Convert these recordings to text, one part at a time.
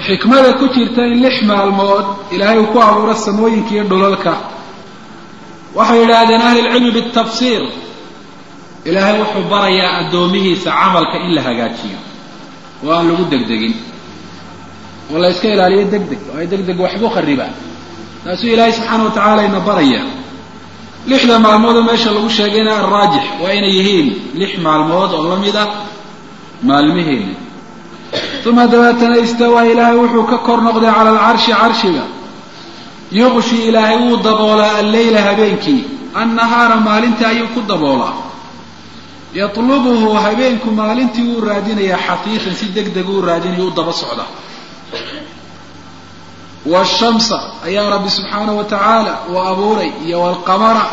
xikmada ku jirta in lix maalmood ilaahay uu ku abuuro samooyinka iyo dhulalka waxay yidhaahdeen ahlilcilmi bitafsiir ilaahay wuxuu barayaa addoomihiisa camalka in la hagaajiyo oo aan lagu degdegin oo la yska ilaaliyo deg deg oo ay deg deg waxbu kharibaan taasuu ilaahay subxaana wa tacaala ina baraya lixda maalmoodoo meesha lagu sheegayna alraajix waa inay yihiin lix maalmood oo la mid ah maalmiheena uma dabeetana istawaa ilaahay wuxuu ka kor noqday cala alcarshi carshiga yuqshi ilaahay wuu daboolaa alleyla habeenkii annahaara maalintii ayuu ku daboolaa yatlubuhu habeenku maalintii wuu raadinayaa xafiifan si deg deg uu raadinaya u daba socda washamsa ayaa rabbi subxaanahu wa tacaala uu abuuray iyo walqamara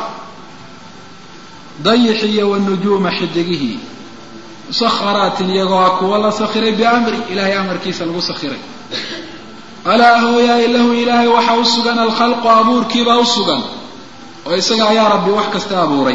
dayixi iyo wanujuuma xidigihii musakharaatin iyagoo ah kuwa la sakhiray biamri ilaahay amarkiisa lagu sakhiray alaa hooyaay lahu ilaahay waxaa u sugan alkhalqu abuurkiibaa u sugan oo isaga ayaa rabbi wax kasta abuuray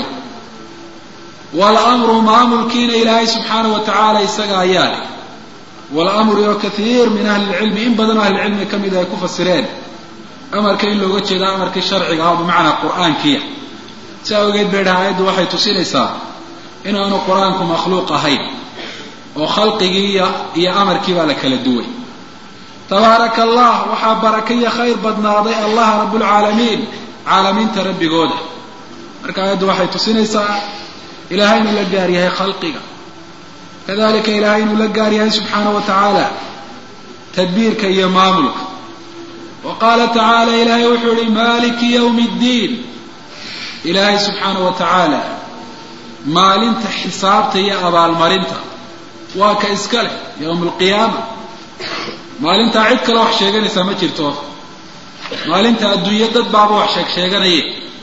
waalamru maamulkiina ilaahay subxaanahu wa tacaala isaga ayaa leh waalamru oo kaiir min ahli lcilmi in badanoo ahlicilmi ka mid ay ku fasireen amarka in looga jeeda amarkii sharciga ah bimacnaa qur'aankiya si awgeed bay dhaha ayaddu waxay tusinaysaa inaanu qur-aanku makhluuq ahayn oo khalqigii iyo amarkii baa la kala duway tabaaraka allah waxaa baraka iyo khayr badnaaday allah rabbulcaalamiin caalamiinta rabbigooda marka aayaddu waxay tusinaysaa ilaahay inuu la gaar yahay khalqiga kadalika ilaahay inuu la gaar yahay subxaana wa tacaala tadbiirka iyo maamulka wa qaala tacaala ilaahay wuxuu yihi maliki ywmi ddiin ilaahay subxaana wa tacaala maalinta xisaabta iyo abaalmarinta waa ka iska leh yowma alqiyaama maalintaa cid kale wax sheeganaysaa ma jirto maalinta adduunyo dad baaba wax sheeg sheeganaye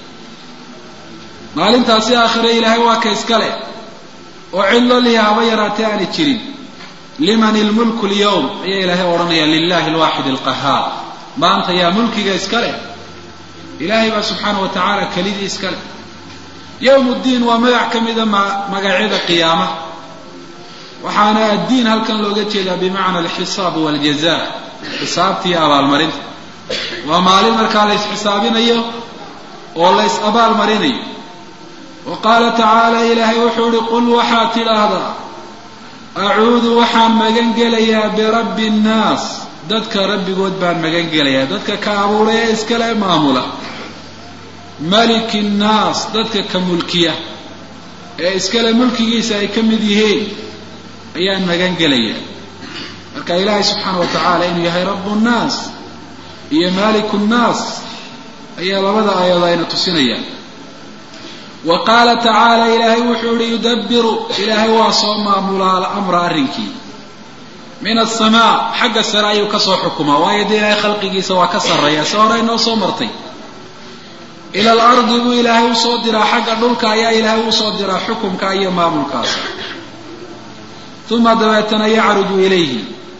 maalintaasi aakhire ilaahay waa ka iska leh oo cid lo lihi haba yaraatee aanay jirin liman ilmulku lyawm ayaa ilaahay odhanaya lilahi alwaaxid alqahaar maanta yaa mulkiga iska leh ilaahay baa subxaana wa tacaala kelidii iska leh yowm ddiin waa magac ka mida magacyada qiyaamaha waxaana addiin halkan looga jeedaa bimacna alxisaab waljaza xisaabta iyo abaalmarinta waa maalin markaa la ysxisaabinayo oo la ys abaalmarinayo wa qaala tacaala ilaahay wuxuu ihi qul waxaad tidhaahdaa acuudu waxaan magan gelayaa birabbi nnaas dadka rabbigood baan magan gelayaa dadka ka abuuray ee iskale maamula maliki nnaas dadka ka mulkiya ee iskale mulkigiisa ay ka mid yihiin ayaan magan gelayaa marka ilaahay subxaana wa tacaala inuu yahay rabu nnaas iyo maliku nnaas ayaa labada aayaod ayna tusinayaan wa qaala tacaala ilaahay wuxuu yihi yudabiru ilaahay waa soo maamulaa alamra arrinkii min asamaa xagga sare ayuu kasoo xukumaa waayo dee ilaahay khalqigiisa waa ka sarreeya si hore inoo soo martay ila alardi buu ilaahay usoo diraa xagga dhulka ayaa ilaahay usoo diraa xukumka iyo maamulkaas uma dabeetana yacruju ilayhi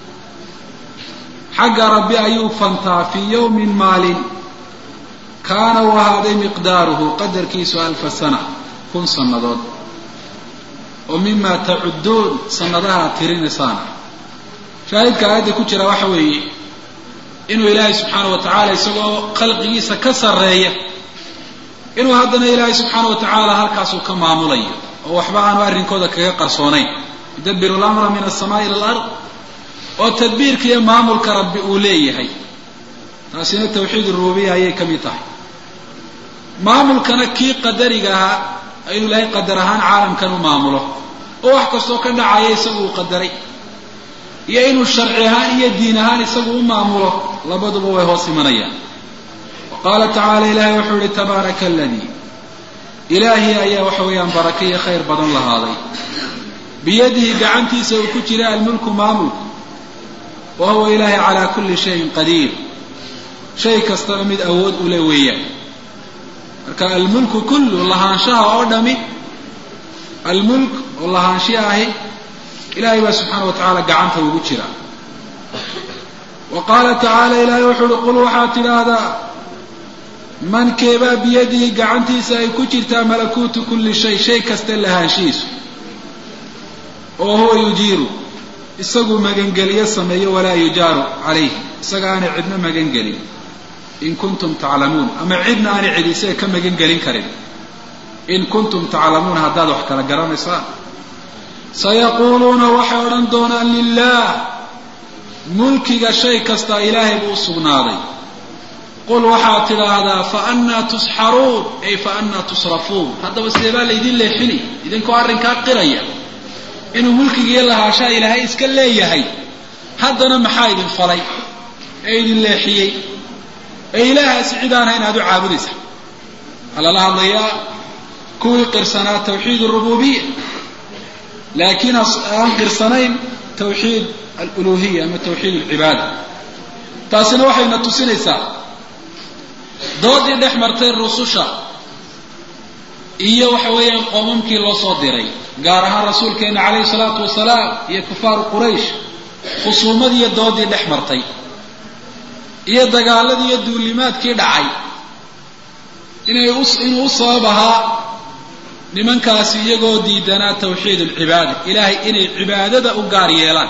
xagga rabbi ayuu fantaa fii yowmin maalin kaana uu ahaaday miqdaaruhu qadarkiisu alfa sana kun sannadood oo mima tacudduun sannadaha ad tirinaysaana shaahidka aayadda ku jira waxa weeye inuu ilaahay subxaana wa tacaala isagoo khalqigiisa ka sarreeya inuu haddana ilaahay subxaana wa tacaala halkaasuu ka maamulayo oo waxba aanu arrinkooda kaga qarsoonayn yudabiru lamra min alsamaai ila alard oo tadbiirka iyo maamulka rabbi uu leeyahay taasina tawxiid rububiya ayay ka mid tahay maamulkana kii qadariga ahaa ayuu ilaahay qadar ahaan caalamkan u maamulo oo wax kastoo ka dhacaya isagu uu qadaray iyo inuu sharci ahaan iyo diin ahaan isagu u maamulo labaduba way hoos imanayaan wa qaala tacaala ilaahay wuxuu yihi tabaaraka aladii ilaahi ayaa waxa weeyaan baraka iyo khayr badan lahaaday biyadihi gacantiisa uu ku jira almulku maamulku wa huwa ilaahay calaa kulli shayin qadiir shay kastaba mid awood ule weeyaan marka almulku kullu lahaanshaha oo dhami almulk oo lahaanshiha ahi ilahay baa subxaana wa tacaala gacanta ugu jira wa qaala tacaala ilaahay wuxuu uhi qul waxaad tidhaahdaa man keebaa biyadihi gacantiisa ay ku jirtaa malakuutu kulli shay shay kasta lahaanshihiisu oo huwa yujiiru isagu magangeliyo sameeyo walaa yujaaru calayh isaga aanay cidna magangelin in kuntum taclamuun ama cidna aanay cid isaga ka magangelin karin in kuntum taclamuuna haddaad wax kala garanaysaan sayaquuluuna waxay odhan doonaan lilah mulkiga shay kasta ilaahay buu u sugnaaday qul waxaad tidhaahdaa fa annaa tusxaruun ay fa annaa tusrafuun haddaba sidee baa laydin leexini idinkoo arrinkaa qiraya inuu mulkigiiyo lahaashaa ilaahay iska leeyahay haddana maxaa idin falay ee idin leexiyey ee ilaahaasi cid aan hayn aad u caabudaysa waxaa lala hadlayaa kuwii qirsanaa tawxiid arububiya laakiin aan qirsanayn tawxiid aluluhiya ama tawxiid alcibaada taasina waxayna tusinaysaa doodii dhex martay rususha iyo waxa weeyaan qoomamkii loo soo diray gaar ahaan rasuulkeena calayhi salaatu wasalaam iyo kufaaru quraysh khusuumadii iyo doodii dhex martay iyo dagaaladii iyo duulimaadkii dhacay inay inuu u sabab ahaa nimankaasi iyagoo diidanaa tawxiid alcibaada ilaahay inay cibaadada u gaar yeelaan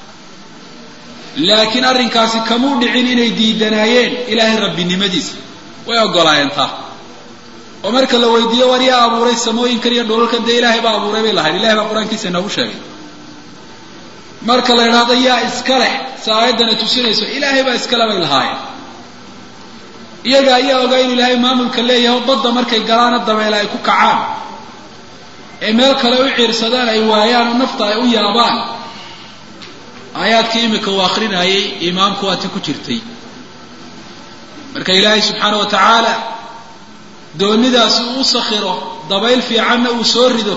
laakiin arrinkaasi kamuu dhicin inay diidanaayeen ilaahay rabbinimadiisa way ogolaayeen taa oo marka la weydiiyo war yaa abuuray samooyinkan iyo dhulalkan dee ilaahay baa abuuray bay lahayd ilahay baa qur-aankiisa inoogu sheegay marka la idhaahdo yaa iska leh si aayaddana tusinayso ilaahay baa iskale bay lahaayeen iyaga ayaa ogaa inuu ilaahay maamulka leeyahay oo badda markay galaana dabeele ay ku kacaan ee meel kale u ciirsadaan ay waayaan oo nafta ay u yaabaan aayaadkii imika uu akrinayay imaamku waati ku jirtay marka ilaahay subxaana wa tacaala doonidaasi uu u sakhiro dabayl fiicanna uu soo rido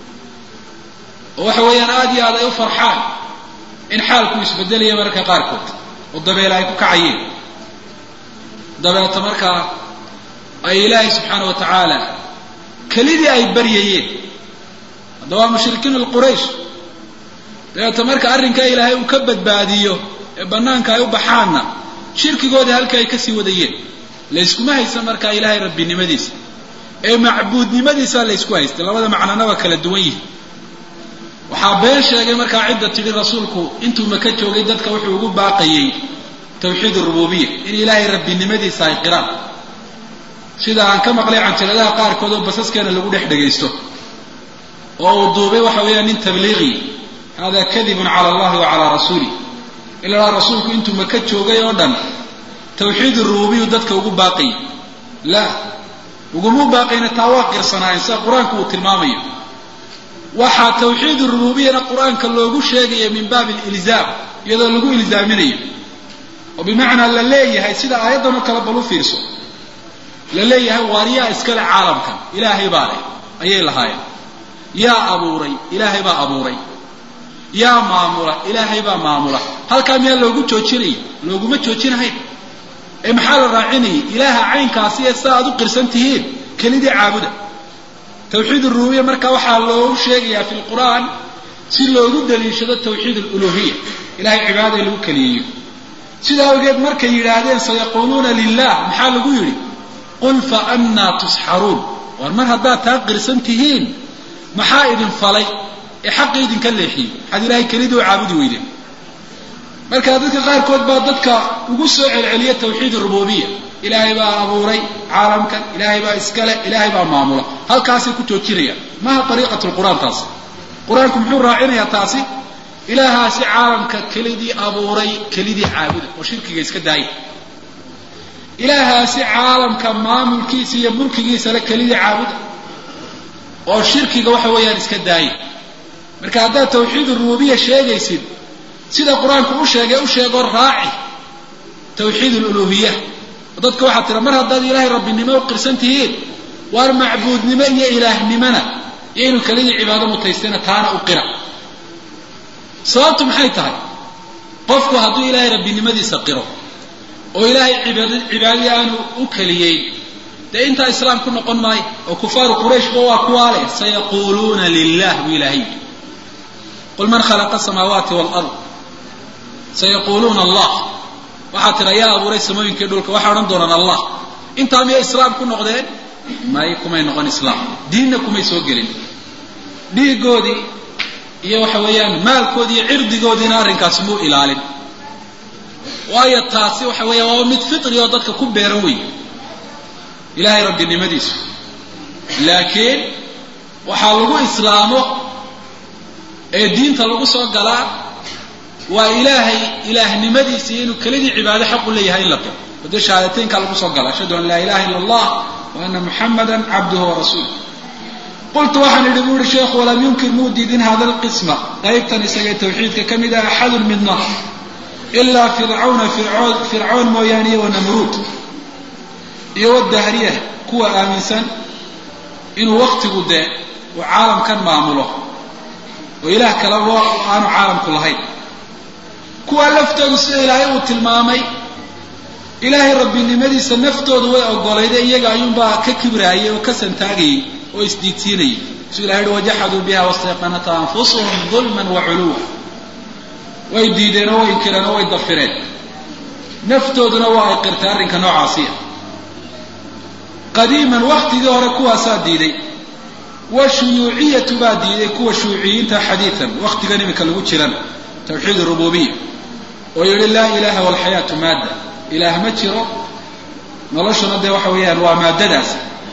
oo waxa weeyaan aada iyo aad ay u farxaan in xaalku isbedelaya mararka qaarkood oo dabeele ay ku kacayeen dabeeta markaa ay ilaahay subxaana wa tacaala kelidii ay baryayeen hadda waa mushrikiin alquraysh dabeeta marka arrinkaa ilaahay uu ka badbaadiyo ee bannaanka ay u baxaanna shirkigoodii halka ay kasii wadayeen layskuma haysan markaa ilaahay rabbinimadiisa ee macbuudnimadiisaa laysku haystay labada macnana waa kala duwan yihi waxaa been sheegay markaa cidda tidhi rasuulku intuu maka joogay dadka wuxuu ugu baaqayey tawxiid arububiya in ilaahay rabbinimadiisa ay qiraan sida aan ka maqlay canjaladaha qaarkood oo basaskeena lagu dhex dhagaysto oo uu duubay waxa weeyaan nin tabliiqi hada kadibun cala allahi wa calaa rasuuli ilaa rasuulku intuu maka joogay oo dhan tawxiid arububiyu dadka ugu baaqayay la uguma baaqayna taa waa qirsanaayeen sida qur-aanku uu tilmaamayo waxaa tawxiid rububiyana qur-aanka loogu sheegaya min baabi ilzaam iyadoo lagu ilzaaminayo oo bimacnaa la leeyahay sida aayaddan oo kale bal u fiirso la leeyahay waar yaa iskale caalamkan ilaahay baa leh ayay lahaayeen yaa abuuray ilaahay baa abuuray yaa maamula ilaahay baa maamula halkaa miyaa loogu joojinaya looguma joojinahayn ee maxaa la raacinayay ilaaha caynkaasi ee sida aad u qirsan tihiin kelidii caabuda tawxiid arububiya marka waxaa loogu sheegayaa fi lqur'aan si loogu daliishado tawxiid aluluhiya ilahay cibaadada lagu keliyeeyo sidaa awgeed markay yidhaahdeen sayaquuluuna lilah maxaa lagu yidhi qul fa annaa tusxaruun war mar haddaad taa qirsan tihiin maxaa idin falay ee xaqi idinka leexiyey maxaad ilahay kelidii u caabudi weydeen marka dadka qaarkood baa dadka ugu soo celceliya tawxiid arububiya ilaahay baa abuuray caalamkan ilaahay baa iskale ilaahay baa maamula halkaasay ku joojinayaan maha ariiqat lqur'aan taasi qur-aanku muxuu raacinayaa taasi ilaahaasi caalamka kelidii abuuray kelidii caabuda oo shirkiga iska daaya ilaahaasi caalamka maamulkiisa iyo mulkigiisale kelidii caabuda oo shirkiga waxa weeyaan iska daaya marka haddaad tawxiid rububiya sheegaysid sida qur-aanku u sheegay u sheegoo raaci tawxiid aluluhiya dadka waxaa tira mar haddaad ilaahay rabbinimo u qirsan tihiin waar macbuudnimo iyo ilaahnimona iyo inuu kelidii cibaado mutaystayna taana u qira sababtu maxay tahay qofku hadduu ilaahay rabbinimadiisa qiro oo ilaahay cibaadadii aanu u keliyey dee intaa islaam ku noqon maayo oo kufaaru qurayshba waa kuwaa leh sayaquuluuna lilah buu ilaahay yidhi qul man khalaqa asamaawaati waalard sayaquuluuna allah waxaa tira yaa abuuray samooyinkii dhulka waxay odhan doonaan allah intaa miyay islaam ku noqdeen may kumay noqon islaam diinna kumay soo gelin dhiigoodii iyo waxa weeyaan maalkoodi iyo cirdigoodiina arrinkaasi muu ilaalin waayo taasi waxa weeya waa mid fitri oo dadka ku beeran wey ilaahay rabbinimadiisu laakiin waxaa lagu islaamo ee diinta lagu soo galaa waa ilaahay ilaahnimadiisa iyo inuu kelidii cibaado xaq u leeyahay in la qiro wade shahaadateynkaa lagu soo gala ashhadu an laa ilaha illa allah wa ana muxamada cabduhu warasuuluh qultu waxaan idhi bu uhi sheekhu walam yunkir muu diidin hada alqisma qaybtan isagee tawxiidka ka mid ah axadun midna ilaa fircawna fircoon fircoon mooyaane iyo wanamruud iyo wadahriya kuwa aaminsan inuu waktigu dee uu caalamkan maamulo oo ilaah kaleba aanu caalamku lahayn kuwa laftoodu sida ilaahay uu tilmaamay ilaahay rabbinimadiisa naftoodu way ogolayde iyaga ayuunbaa ka kibraayay oo ka santaagayay oo isdiidsiinayay suu ilahay uhi wajaxaduu biha wastayqanata anfusuhum dulman wa culuwa way diideen oo way inkireen oo way dafireen naftooduna waa ay qirtay arrinka noocaasiya qadiiman waktigii hore kuwaasaa diiday wa shuyuuciyatu baa diiday kuwa shuuciyiinta xadiian waktigan iminka lagu jiran tawxiid rububiya oo yihi laa ilaha walxayaatu maadda ilaah ma jiro noloshuna dee waxa weeyaan waa maaddadaas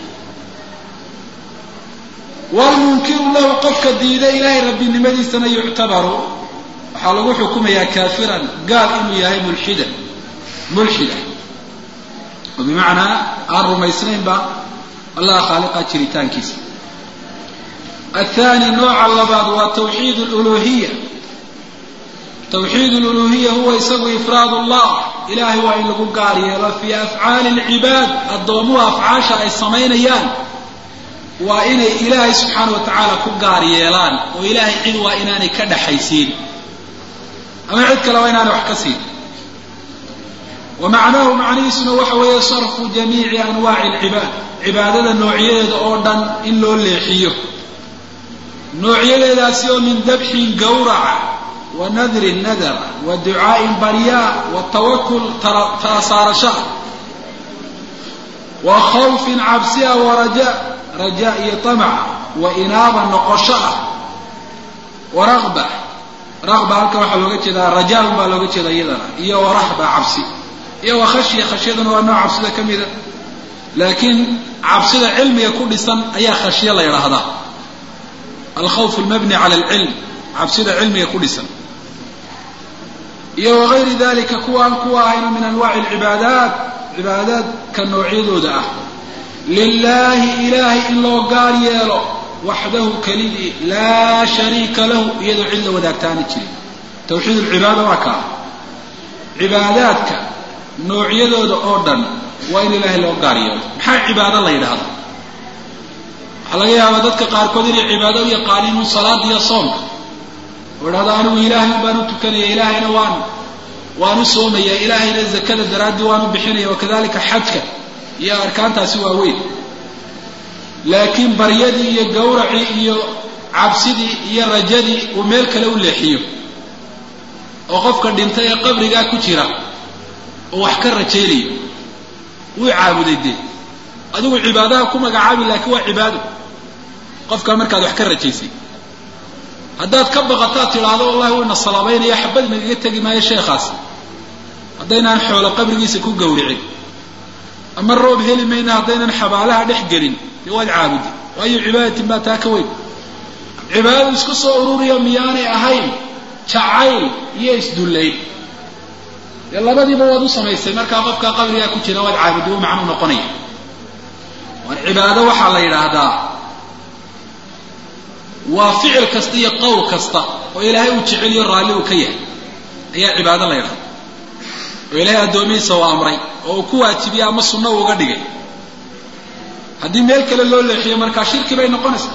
walmunkiru lahu qofka diiday ilaahay rabbinimadiisana yuctabaru waxaa lagu xukumayaa kaafiran gaal inuu yahay mulxidan mulxida oo bimacnaa aan rumaysnaynba allah khaaliqa jiritaankiisa athani nooca labaad waa tawxiid luluhiya tawxiid luluhiya huwa isagu ifraad allah ilahay waa in lagu gaar yeelo fii afcaali lcibaad addoomuhu afcaasha ay samaynayaan waa inay ilaahay subxaana wa tacaala ku gaar yeelaan oo ilaahay cid waa inaanay ka dhaxaysiin ama cid kale waa inaanay wax ka siin wa macnaahu macnihiisuna waxa weeye sarfu jamiici anwaaci alcibaad cibaadada noocyadeeda oo dhan in loo leexiyo noocyadeedaasi oo min dabxin gawraca wa nadrin nadara wa ducaa'in baryaa wa tawakul tala saarashaa wa khawfin cabsiya wa rajaa rajaa iyo tamaca wa inaaba noqosho ah wa raqba raqba halka waxaa looga jeedaa rajaaun baa looga jeeda iyadana iyo wa rahba cabsi iyo wa khashya khashyaduna waa nooc cabsida ka mida laakiin cabsida cilmiga ku dhisan ayaa khashyo la yidhaahdaa alkhawf almabni cala alcilm cabsida cilmiga ku dhisan iyo wagayri dalika kuwa aan kuwa ahayna min anwaaci alcibaadaat cibaadaadka noocyadooda ah lilaahi ilaahay in loo gaar yeelo waxdahu kelidii laa shariika lahu iyadoo cid la wadaagtaani jirin tawxiid alcibaada waa kaa cibaadaadka noocyadooda oo dhan waa in ilaahay loo gaar yeelo maxaa cibaado la yidhaahda waxaa laga yaabaa dadka qaarkood inay cibaado u yaqaaniin un salaada iyo soomka oo idhahdo anigu ilaahay baan u tukanaya ilaahayna waan waan u soomaya ilaahayna zakada daraaddii waan u bixinaya wakadalika xajka iyo arkaantaasi waa weyn laakiin baryadii iyo gawracii iyo cabsidii iyo rajadii uu meel kale u leexiyo oo qofka dhintay ee qabrigaa ku jira oo wax ka rajaynayo wuu caabuday dee adigu cibaadaha ku magacaabi laakiin waa cibaado qofkaa markaad wax ka rajaysay haddaad ka baqataad tidhaahdo wallahi wayna salaabaynaya xabad nagaga tegi maayo sheekhaas haddaynaan xoolo qabrigiisa ku gawricin ama roob heli mayna haddaynan xabaalaha dhex gelin dee waad caabudi waayo cibaadatin baa taa ka weyn cibaadadu isku soo ururiya miyaanay ahayn jacayl iyo isdullayn dee labadiiba waad u samaysay markaa qofkaa qabrigaa ku jira waad caabudi u macnuu noqonaya war cibaado waxaa la yidhaahdaa waa ficil kasta iyo qowl kasta oo ilaahay uu jeceliyo raalli uu ka yahay ayaa cibaado la yidhahda oo ilaahay addoomihiisa uu amray oo uu ku waajibiyey ama sunno uuga dhigay haddii meel kale loo leexiyo markaa shirki bay noqonaysaa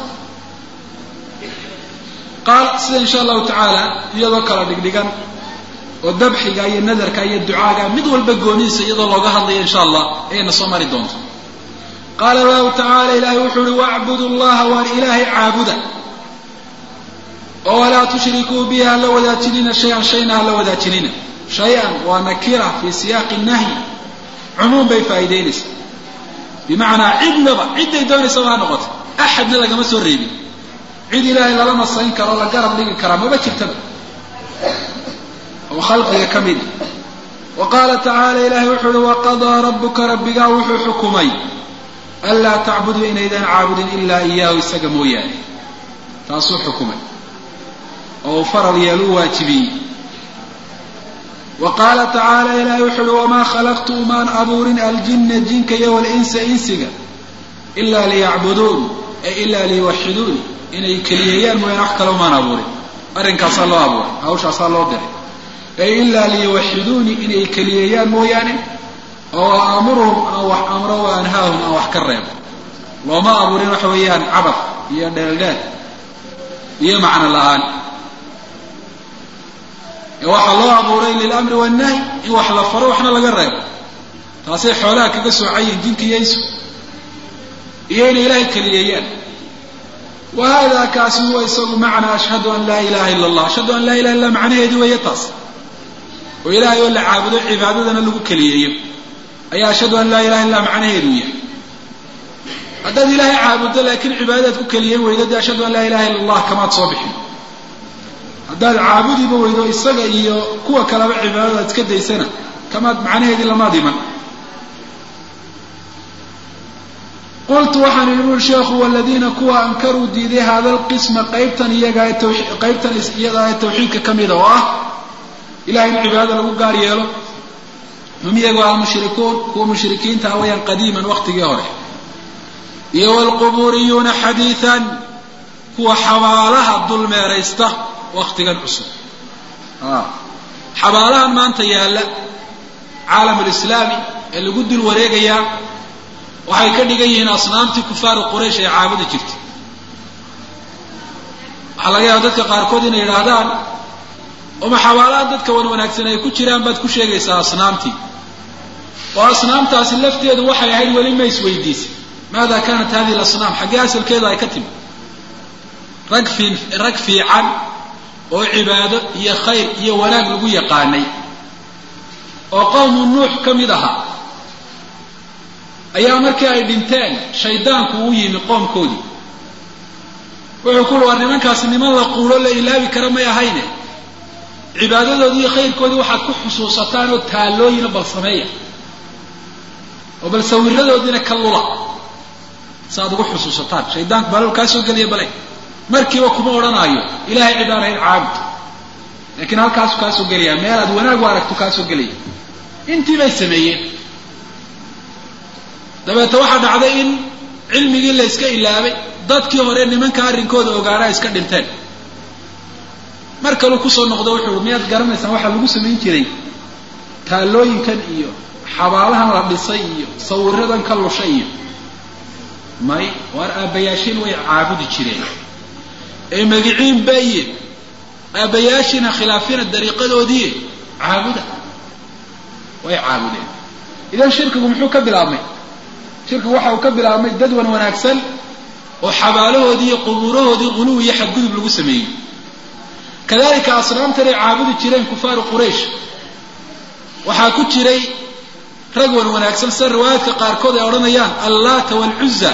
qaal sida insha allahu tacaala iyadoo kala dhigdhigan oo dabxiga iyo nadarka iyo ducaaga mid walba goonihiisa iyadoo looga hadlayo insha allah ayayna soo mari doonto qaala allahu tacaala ilaahay wuxuu uhi wacbudu llaha waan ilaahay caabuda oo walaa tushrikuu bihi hala wadaajinina shay-an shayna hala wadaajinina shay-an waa nakira fii siyaaqi nahyi cumuum bay faa'iideynaysaa bimacnaa cidnaba cidday doonaysaba ha noqoto axadna lagama soo reebin cid ilaahay lala masayn karo la garab dhigi karaa maba jirtaba oo khalqiga ka mid wa qaala tacaala ilaahay wuxuu uhi waqadaa rabbuka rabbigaa wuxuu xukumay anlaa tacbuduu inaydaan caabudin ilaa iyaahu isaga mooyaane taasuu xukumay oo uu faral yeelu waajibiyey wa qaala tacaala ilaahay wuxuu uhi wamaa khalaqtu umaan abuurin aljinna jinka iyo walinsa insiga ilaa liyacbuduun ay ilaa liyuwaxiduun inay keliyeeyaan mooyaane wax kale umaan abuurin arrinkaasaa loo abuuray hawshaasaa loo diray ay ilaa liyuwaxiduuni inay keliyeeyaan mooyaane oo aamuruhum aan wax amro wa anhaahum aan wax ka reebo looma abuurin waxa weeyaan cabad iyo dheeldheel iyo macno la-aan ee waxaa loo abuuray lilamri wannahy in wax la faro waxna laga reebo taasay xoolaha kaga soocayiin jinka iyo insu iyo inay ilaahay keliyeeyaan wa hada kaasi huwa isagu macnaa ashhadu an laa ilaha ila allah ashhadu an laa ilaha illa macnaheedu weeye taas oo ilaahay oo la caabudo cibaadadana lagu keliyeeyo ayaa ashhadu an laa ilaha illa macnaheedu yahay haddaad ilaahay caabuddo laakiin cibaadadaad ku keliyen weydo dee ashhadu an laa ilaha illa allah kamaad soo bixin haddaad caabudiba weydo isaga iyo kuwa kaleba cibaadadaad iska daysana kamaad macnaheedii lamaad iman qultu waxaan idhi buri sheekhu waladiina kuwa ankaruu diiday hada alqisma qaybtan iyaga qaybtan iyada ee tawxiidka ka mida oo ah ilahay in cibaadada lagu gaar yeelo hum iyagu almushrikuun kuwa mushrikiinta ah wayaan qadiiman waktigii hore iyo wlqubuuriyuuna xadiian kuwa xabaalaha dulmeeraysta waktigan cusub xabaalahan maanta yaalla caalam lislaami ee lagu dul wareegayaa waxay ka dhigan yihiin asnaamtii kufaari quraysh ee caabudi jirtay waxaa laga yaaba dadka qaarkood inay yidhaahdaan oma xabaalahan dadka wan wanaagsan ay ku jiraan baad ku sheegaysaa asnaamtii oo asnaamtaasi lafteedu waxay ahayd weli ma isweydiisay maada kaanat hadihi lasnaam xaggee asalkeedu ay ka timi rag fi rag fiican oo cibaado iyo khayr iyo wanaag lagu yaqaanay oo qowmu nuux ka mid ahaa ayaa markii ay dhinteen shaydaanku uu yimi qoomkoodii wuxuu ku uhi war nimankaasi niman la quulo la ilaabi kara may ahayne cibaadadoodii iyo khayrkoodii waxaad ku xusuusataan oo taallooyina bal sameeya oo bal sawiradoodiina ka lula si aad ugu xusuusataan shaydaanku balal kaa soo geliya bale markiiba kuma odhanaayo ilahay cid aan ahayn caabud laakiin halkaasu kaa soo gelaya meel aad wanaag u aragto kaa soo gelaya intii bay sameeyeen dabeete waxaa dhacday in cilmigii la yska ilaabay dadkii hore nimanka arrinkooda ogaanaa iska dhinteen mar kaluu kusoo noqdo wuxuu miyaad garanaysaan waxaa lagu samayn jiray taallooyinkan iyo xabaalahan la dhisay iyo sawiradan ka lushay iyo may waar aabbayaashiin way caabudi jireen ee magiciin baye aabbayaashiina khilaafina dariiqadoodii caabuda way caabudeen idan shirkigu muxuu ka bilaabmay shirkigu waxa uu ka bilaabmay dad wan wanaagsan oo xabaalahoodii iyo qubuurahoodii quluw iyo xadgudub lagu sameeyey kadalika asnaamtan ay caabudi jireen kufaaru quraysh waxaa ku jiray rag wan wanaagsan sida riwaayaadka qaarkood ay odhanayaan allaata waalcuza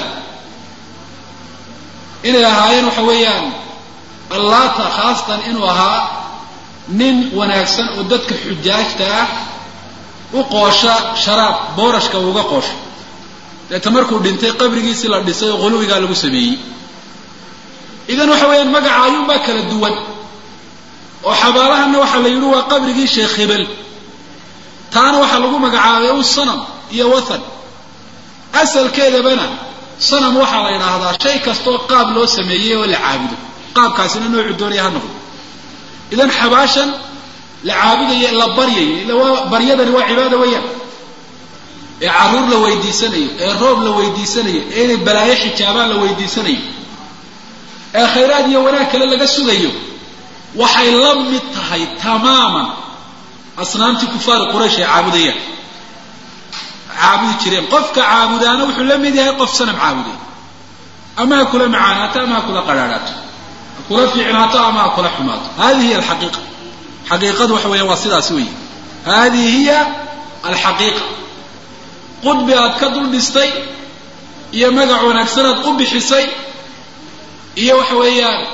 inay ahaayeen waxa weeyaan allaata khaasatan inuu ahaa nin wanaagsan oo dadka xujaajta ah u qoosha sharaab boorashka uuga qoosho deeta markuu dhintay qabrigiisii la dhisay oo quluwigaa lagu sameeyey idan waxa weeyaan magaca ayuunbaa kala duwan oo xabaalahanna waxaa la yidhi waa qabrigii sheekh hebel taana waxaa lagu magacaabay u sanam iyo wathan asalkeedabana sanam waxaa la yidhaahdaa shay kastaoo qaab loo sameeyey oo la caabudo qaabkaasina noocu doonaya ha noqdo idan xabaashan la caabudayo la baryayo ila waa baryadani waa cibaada weeyaan ee carruur la weydiisanayo ee roob la weydiisanayo ee inay balaayo xijaabaan la weydiisanayo ee khayraad iyo wanaag kale laga sugayo waxay la mid tahay tamaaman asnaamtii kufaari quraysh ay caabudayaan caabudi jireen qofka caabudaana wuxuu la mid yahay qof sanam caabuday ama ha kula macaanaato ama ha kula qadhaadhaato ha kula fiicnaato ama ha kula xumaato hadihi hiya alxaqiiqa xaqiiqadu waxa weeya waa sidaas weeye hadihi hiya alxaqiiqa qudbi aad ka dul dhistay iyo magac wanaagsan aad u bixisay iyo waxa weeyaan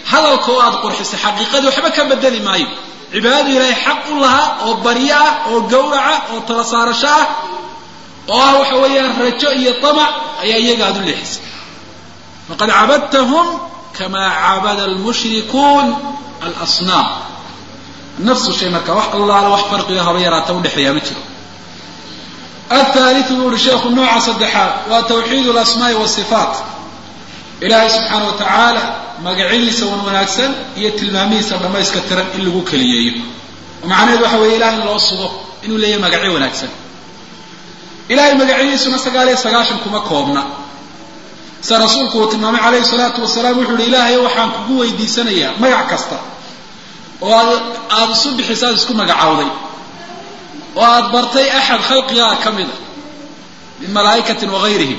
hadalka oo aada qurxisay xaqiiqadii waxba ka bedeli maayo cibaadadu ilaahay xaq u lahaa oo baryo ah oo gawraca oo tala saarasho ah oo ah waxa weeyaan rajo iyo tamac ayaa iyaga aada u leexisay faqad cabadtahum kamaa cabada almushrikuun alasnaam nafsu shay marka wax allaala wax farqiga haba yaraata udhexeeyaa ma jiro athaaliu buu uhi sheekhu nooca saddexaad waa tawxiid alasmaai wasifaat ilaahay subxaana wa tacaala magacyadiisa wan wanaagsan iyo tilmaamihiisa dhammayska tiran in lagu keliyeeyo oo macnaheedu waxa weeye ilahay in loo sugo inuu leeyahay magacyo wanaagsan ilahay magacyadiisuna sagaal iyo sagaashan kuma koobna sida rasuulku uu tilmaamay calayhi salaatu wasalaam wuxuu uhi ilaahay waxaan kugu weydiisanayaa magac kasta oo aad aada isu bixisa aad isku magacowday oo aada bartay axad khalqigaa ka mida min malaa'ikatin wagayrihim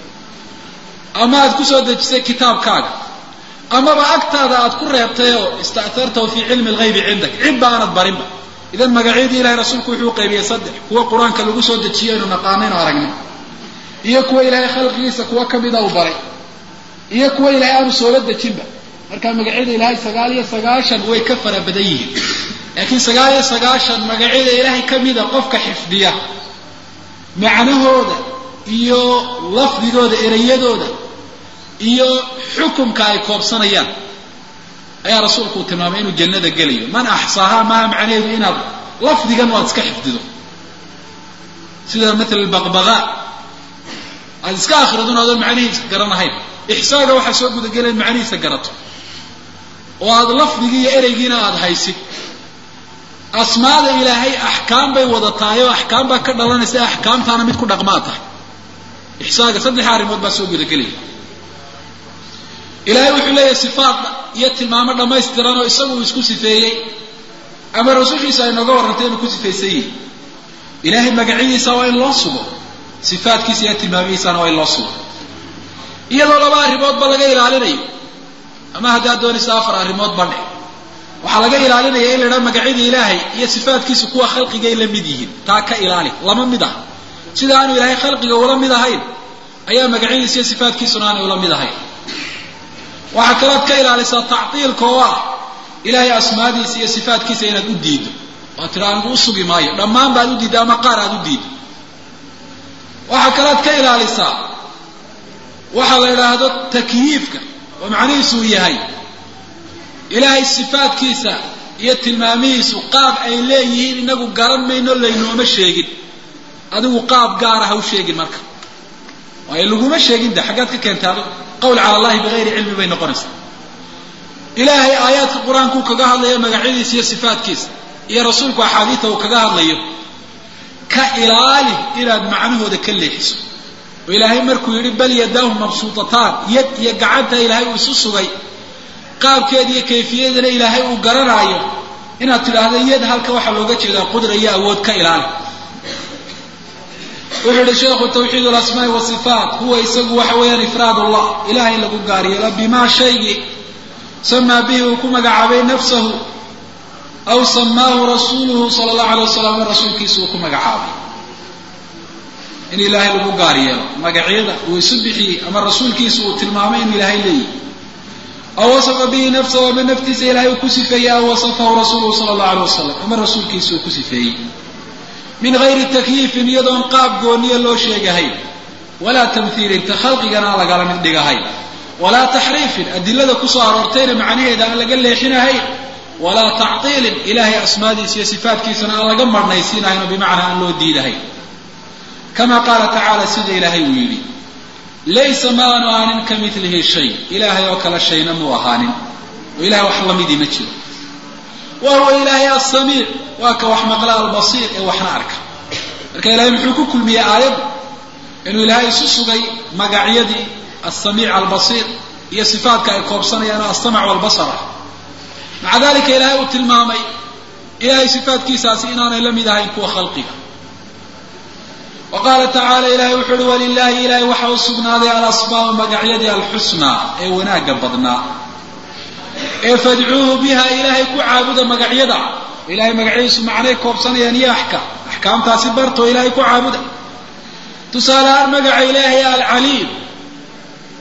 ama aad kusoo dejisay kitaabkaaga amaba agtaada aad ku reebtay oo ista'hartahu fii cilmi alghaybi cindak cidba aanad barinba idan magacyadii ilahay rasuulku wuxuu qaybiyey saddex kuwa qur-aanka lagu soo dejiyo aynu naqaanaynu aragnay iyo kuwa ilaahay khalqigiisa kuwa kamida uu baray iyo kuwa ilaahay aanu soola dejinba marka magacyada ilaahay sagaal iyo sagaashan way ka fara badan yihiin laakiin sagaal iyo sagaashan magacyada ilaahay kamida qofka xifdiya macnahooda iyo lafdigooda ereyadooda iyo xukumka ay koobsanayaan ayaa rasuulku uu tilmaamay inuu jannada gelayo man axsaahaa maaha macnaheedu inaad lafdigan waad iska xifdido sida maala baqbaqa aad iska akridun adoon macnihiisa garanahayn ixsaaga waxaa soo gudagelay in macnihiisa garato oo aada lafdigii iyo ereygiina aada haysid asmaada ilaahay axkaam bay wadatahay oo axkaam baa ka dhalanaysa axkaamtaana mid ku dhaqmaa tahay ixsaaga saddex arrimood baa soo gudagelaya ilaahay wuxuu leeyahay sifaat iyo tilmaamo dhammaystiran oo isagu uu isku sifeeyey ama rasuulkiisa ay nooga warrantay inuu ku sifaysan yihi ilaahay magacyadiisa waa in loo sugo sifaatkiisa iyo tilmaamihiisana waa in loo sugo iyadoo laba arrimoodba laga ilaalinayo ama haddaad doonaysa afar arrimood badhe waxaa laga ilaalinaya in la idhaha magacyada ilaahay iyo sifaatkiisa kuwa khalqigay la mid yihiin taa ka ilaali lama mid ah sida aanu ilaahay khalqiga ula mid ahayn ayaa magacyadiisa iyo sifaatkiisuna aanay ula mid ahayn waxaa kalood ka ilaalisaa tactiilka oo ah ilaahay asmaadiisa iyo sifaatkiisa inaad u diido waa tira anigu u sugi maayo dhammaan baad u diidda ama qaar aad u diido waxaa kalood ka ilaalisaa waxaa la idhaahdo takyiifka oo macnihiisu uu yahay ilaahay sifaatkiisa iyo tilmaamihiisu qaab ay leeyihiin inagu garan mayno laynooma sheegin adigu qaab gaara ha u sheegin marka waayo laguma sheegin de xaggaad ka keentay adigu qawl cala allahi bigayri cilmi bay noqonaysaa ilaahay aayaadka qur-aanku kaga hadlayo magacyadiisa iyo sifaatkiisa iyo rasuulku axaadiida uu kaga hadlayo ka ilaali inaad macnahooda ka leexiso oo ilaahay markuu yidhi bal yadaahu mabsuutataan yad iyo gacanta ilaahay uu isu sugay qaabkeeda iyo kayfiyadeena ilaahay uu garanaayo inaad tidhaahdo yad halka waxaa looga jeedaa qudra iyo awood ka ilaali wuxuu yihi sheekhu tawxiid alasmaai wasifaat huwa isagu waxa weeyaan ifraad allah ilahay lagu gaaryeelo bimaa shaygii samaa bihi uu ku magacaabay nafsahu aw samaahu rasuuluhu sala allahu alay wasalam ama rasuulkiisa uu ku magacaabay in ilaahay lagu gaar yeelo magacyada uu isu bixiyey ama rasuulkiisa uu tilmaamay in ilaahay leeyihi aw wasafa bihi nafsahu ama naftiisa ilahay uu ku sifeeyey aw wasafahu rasuuluhu sala allahu alay wasalam ama rasuulkiisa uu ku sifeeyey min gayri takyiifin iyadoon qaab gooniya loo sheegahayn walaa tamhiilin ta khalqigana aan lagala mid dhigahayn walaa taxriifin adilada kusoo aroortayna macnaheeda aan laga leexinahayn walaa tactiilin ilahay asmaadiisa iyo sifaatkiisana aan laga marhnaysiinahayn oo bimacnaa aan loo diidahayn kama qaala tacaala sida ilaahay uu yidhi laysa maanu aanin ka milihi shay ilaahay oo kale shayna muu ahaanin oo ilahay wax lamidii ma jiro wa huwa ilaahay asamiic waa ka wax maqla albasiir ee waxna arka marka ilahay muxuu ku kulmiyey aayadda inuu ilaahay isu sugay magacyadii alsamiic albasiir iyo sifaatka ay koobsanayaan oo alsamac walbasar ah maca dalika ilaahay uu tilmaamay ilahay sifaatkiisaasi inaanay la mid ahayn kuwa khalqiga wa qaala tacaala ilahay wuxu uhi walilahi ilahay waxa u sugnaaday alasmaau magacyadii alxusnaa ee wanaagga badnaa ee fadcuuhu biha ilaahay ku caabuda magacyada ilahay magacyadiisu macnay koobsanayaan iyo axkaam axkaamtaasi bartoo ilaahay ku caabuda tusaale ahaan magaca ilaahay alcaliim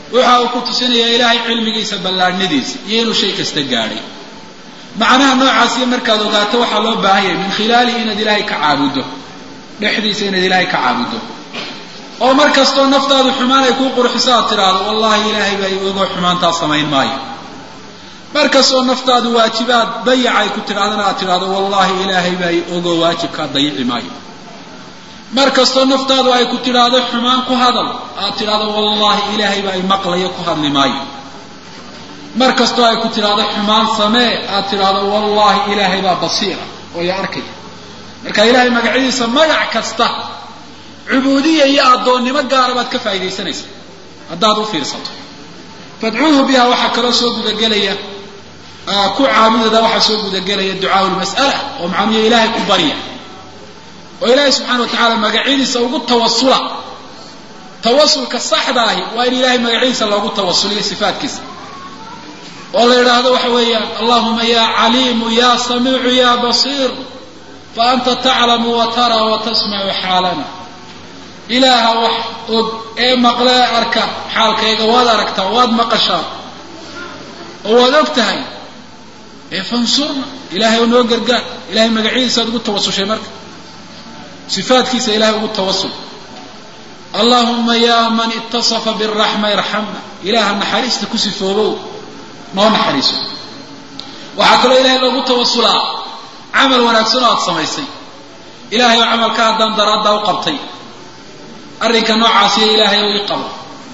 waxa uu ku tusinayaa ilaahay cilmigiisa ballaadhnadiisa iyo inuu shay kasta gaadhay macnaha noocaasiyo markaad ogaato waxaa loo baahan yahay min khilaalihi inaad ilaahay ka caabuddo dhexdiisa inaad ilaahay ka caabuddo oo mar kastoo naftaadu xumaan ay kuu qurxiso aad tidhaahdo wallahi ilaahay baa i ogoo xumaantaa samayn maayo mar kastoo naftaadu waajibaad dayac ay ku tidhahdana aad tidhahdo wallahi ilaahay baa i ogoo waajibkaa dayici maayo mar kastoo naftaadu ay ku tidhaahdo xumaan ku hadal aad tidhahdo wallahi ilaahay baa i maqlayo ku hadli maayo mar kastoo ay ku tidhaahdo xumaan samee aad tidhaahdo wallahi ilaahay baa basiira oo i arkaya marka ilaahay magacyadiisa magac kasta cubuudiya iyo addoonnimo gaara baad ka faa'iidaysanaysa haddaad u fiirsato fadcuuhu biha waxaa kaloo soo gudagelaya ku caabudada waxaa soo gudagelaya ducaau lmas'ala oo macnuhu ilaahay ku barya oo ilaahay subxana wa tacaala magacyadiisa ugu tawasula tawasulka saxda ahi waa in ilaahay magacyadiisa loogu tawasuliyo sifaatkiisa oo la yidhaahdo waxa weeyaan allahuma ya caliimu ya samiicu ya basiir fa anta taclamu wa taraa wa tasmacu xaalana ilaaha wax og ee maqlee arka xaalkayga waad aragtaa waad maqashaa oo waad og tahay ee fansurna ilaahay noo gargaar ilahay magacyadiisa ad ugu tawasushay marka sifaatkiisa ilahay ugu tawasul allahuma ya man itasafa biraxma irxamna ilaaha naxariista ku sifoobow noo naxariiso waxaa kaloo ilahay loogu tawasulaa camal wanaagsan oo aad samaysay ilahay oo camalka haddaan daraaddaa u qabtay arrinka noocaasiyo ilaahay u ii qabo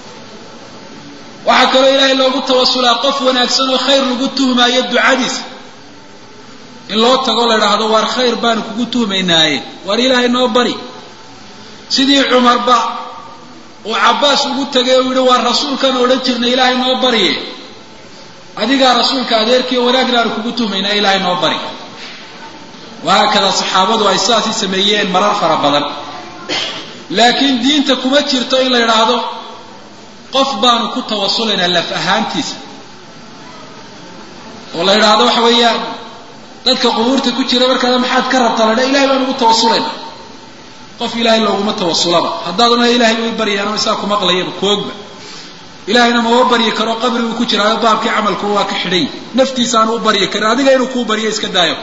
waxaa kaloo ilaahay loogu tawasulaa qof wanaagsan oo khayr lagu tuhmaayo ducadiisa in loo tago la idhaahdo waar khayr baanu kugu tuhmaynaaye waar ilaahay noo bari sidii cumarba uu cabbaas ugu tegay uu yihi waar rasuulkan odhan jirnay ilaahay noo bariye adigaa rasuulka adeerkiiyo wanaagna aanu kugu tuhmaynaa ilaahay noo bari wahaakada saxaabadu ay sidaasi sameeyeen marar fara badan laakiin diinta kuma jirto in la yidhaahdo qof baanu ku tawasulaynaa laf ahaantiisa oo la yidhaahdo waxa weeyaan dadka qubuurta ku jira markaada maxaad ka rabtaa la dha ilahay baanu ugu tawasulayna qof ilaahay looguma tawasulaba haddaaduna ilahay way baryaano isaa ku maqlayaba koogba ilahayna mama baryi karo qabriguu ku jiraayo baabkii camalku waa ka xidhay naftiisaanu u baryi karin adiga inuu kuu baryo iska daayo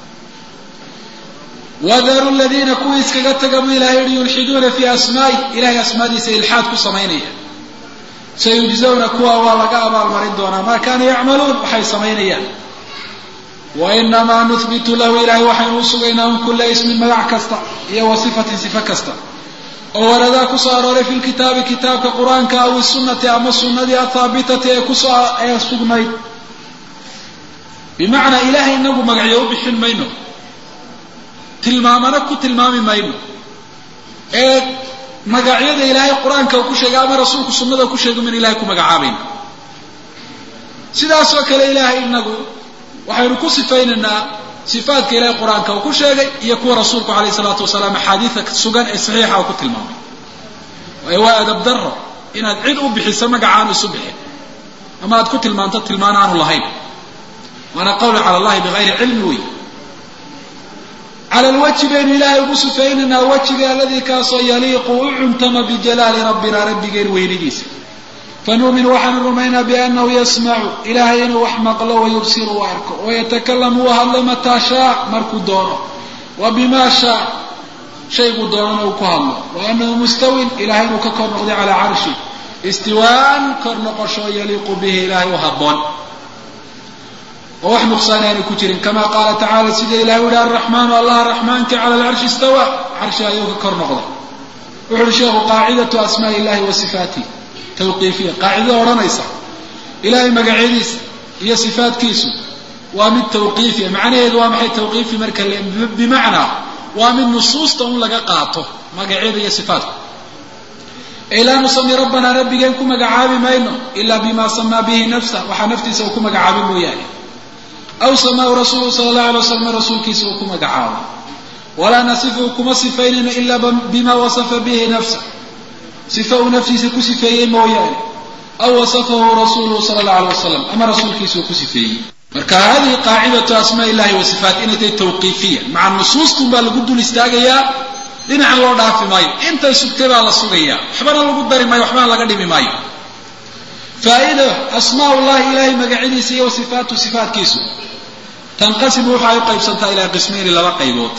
wadaru ladiina kuwii iskaga taga buu ilahay yihi yulxiduuna fii asmaa'i ilahay asmaadiisa ilxaad ku samaynaya sayujzawna kuwa waa laga abaalmarin doonaa maa kaanuu yacmaluun waxay samaynayaan wainamaa nuhbitu lahu ilahay waxaynu u sugaynaa un kula ismin magac kasta iyo wa sifatin sifo kasta oo waradaa kusoo arooray fi lkitaabi kitaabka qur-aanka aw isunati ama sunadii athaabitati ee kusoo ee sugnayd bimacnaa ilahay inagu magacyo u bixin mayno tilmaamana ku tilmaami mayno ee magacyada ilaahay qur-aanka uu ku sheegay ama rasuulku sunnada ku sheegay min ilahay ku magacaabayna sidaasoo kale ilaahay inagu waxaynu ku sifaynaynaa sifaatka ilahay qur-aanka uu ku sheegay iyo kuwa rasuulku alayh isalaatu wasalaam axaadiida sugan ee saxiixa uu ku tilmaamay waayo waa adab daro inaad cid u bixiso magacaanu isu bixin ama aad ku tilmaanto tilmaan aanu lahayn waana qawlu cala allahi bigayri cilmi wey cala lwajhi baynu ilaahay ugu sifaynaynaa wejiga aladii kaasoo yaliiqu u cuntama bijalaali rabbina rabbigeen weynidiisa fanuumin waxaanu rumaynaa biannahu yasmacu ilaahay inuu wax maqlo wayubsiru u arko wayatakalamu u hadlo mataa shaa markuu doono wa bima shaa shayguu doonana uu ku hadlo wa anahu mustawin ilahay inuu ka kor noqday calaa carshi istiwaan kor noqosho yaliiqu bihi ilaahay u haboon oo wax nuqsaani aanu ku jirin kama qaala tacala sida ilahay u yihi araxmaanu allah raxmaanka cala alcarshi istawa carshi ayuu ka kor noqday wuxu uhi sheekhu qaacidatu asmaai illahi wa sifaatih tawqiifiya qaacidada odhanaysa ilahay magacyadiisa iyo sifaatkiisu waa mid tawqiifiya macnaheedu waa maxay tawqiifi marka bimacnaa waa mid nusuusta un laga qaato magacyada iyo sifaatka ee laa nusami rabbanaa rabbigeen ku magacaabi mayno ilaa bima samaa bihi nafsa waxaa naftiisa uu ku magacaabi mooyaane aw samaahu rasuulu sala allahu alay waslam rasuulkiisa uu ku magacaabo walaa nasifu kuma sifaynayno ilaa bima wasafa bihi nafsa sifa uu naftiisa ku sifeeyey mooyaane aw wasafahu rasuuluhu sala allahu alay wasalam ama rasuulkiisa uu ku sifeeyey marka hadihi qaacidatu asmaa illahi wa sifaat inay tahay tawqiifiya maca nusuustun baa lagu dul istaagayaa dhinacan loo dhaafi maayo intay sugtay baa la sugayaa waxbana lagu dari maayo waxbana laga dhimi maayo faa'iida asmaa ullahi ilahay magacyadiisa iyo sifaatu sifaatkiisu tanqasimu waxay u qaybsantaa ilaa qismayni laba qaybood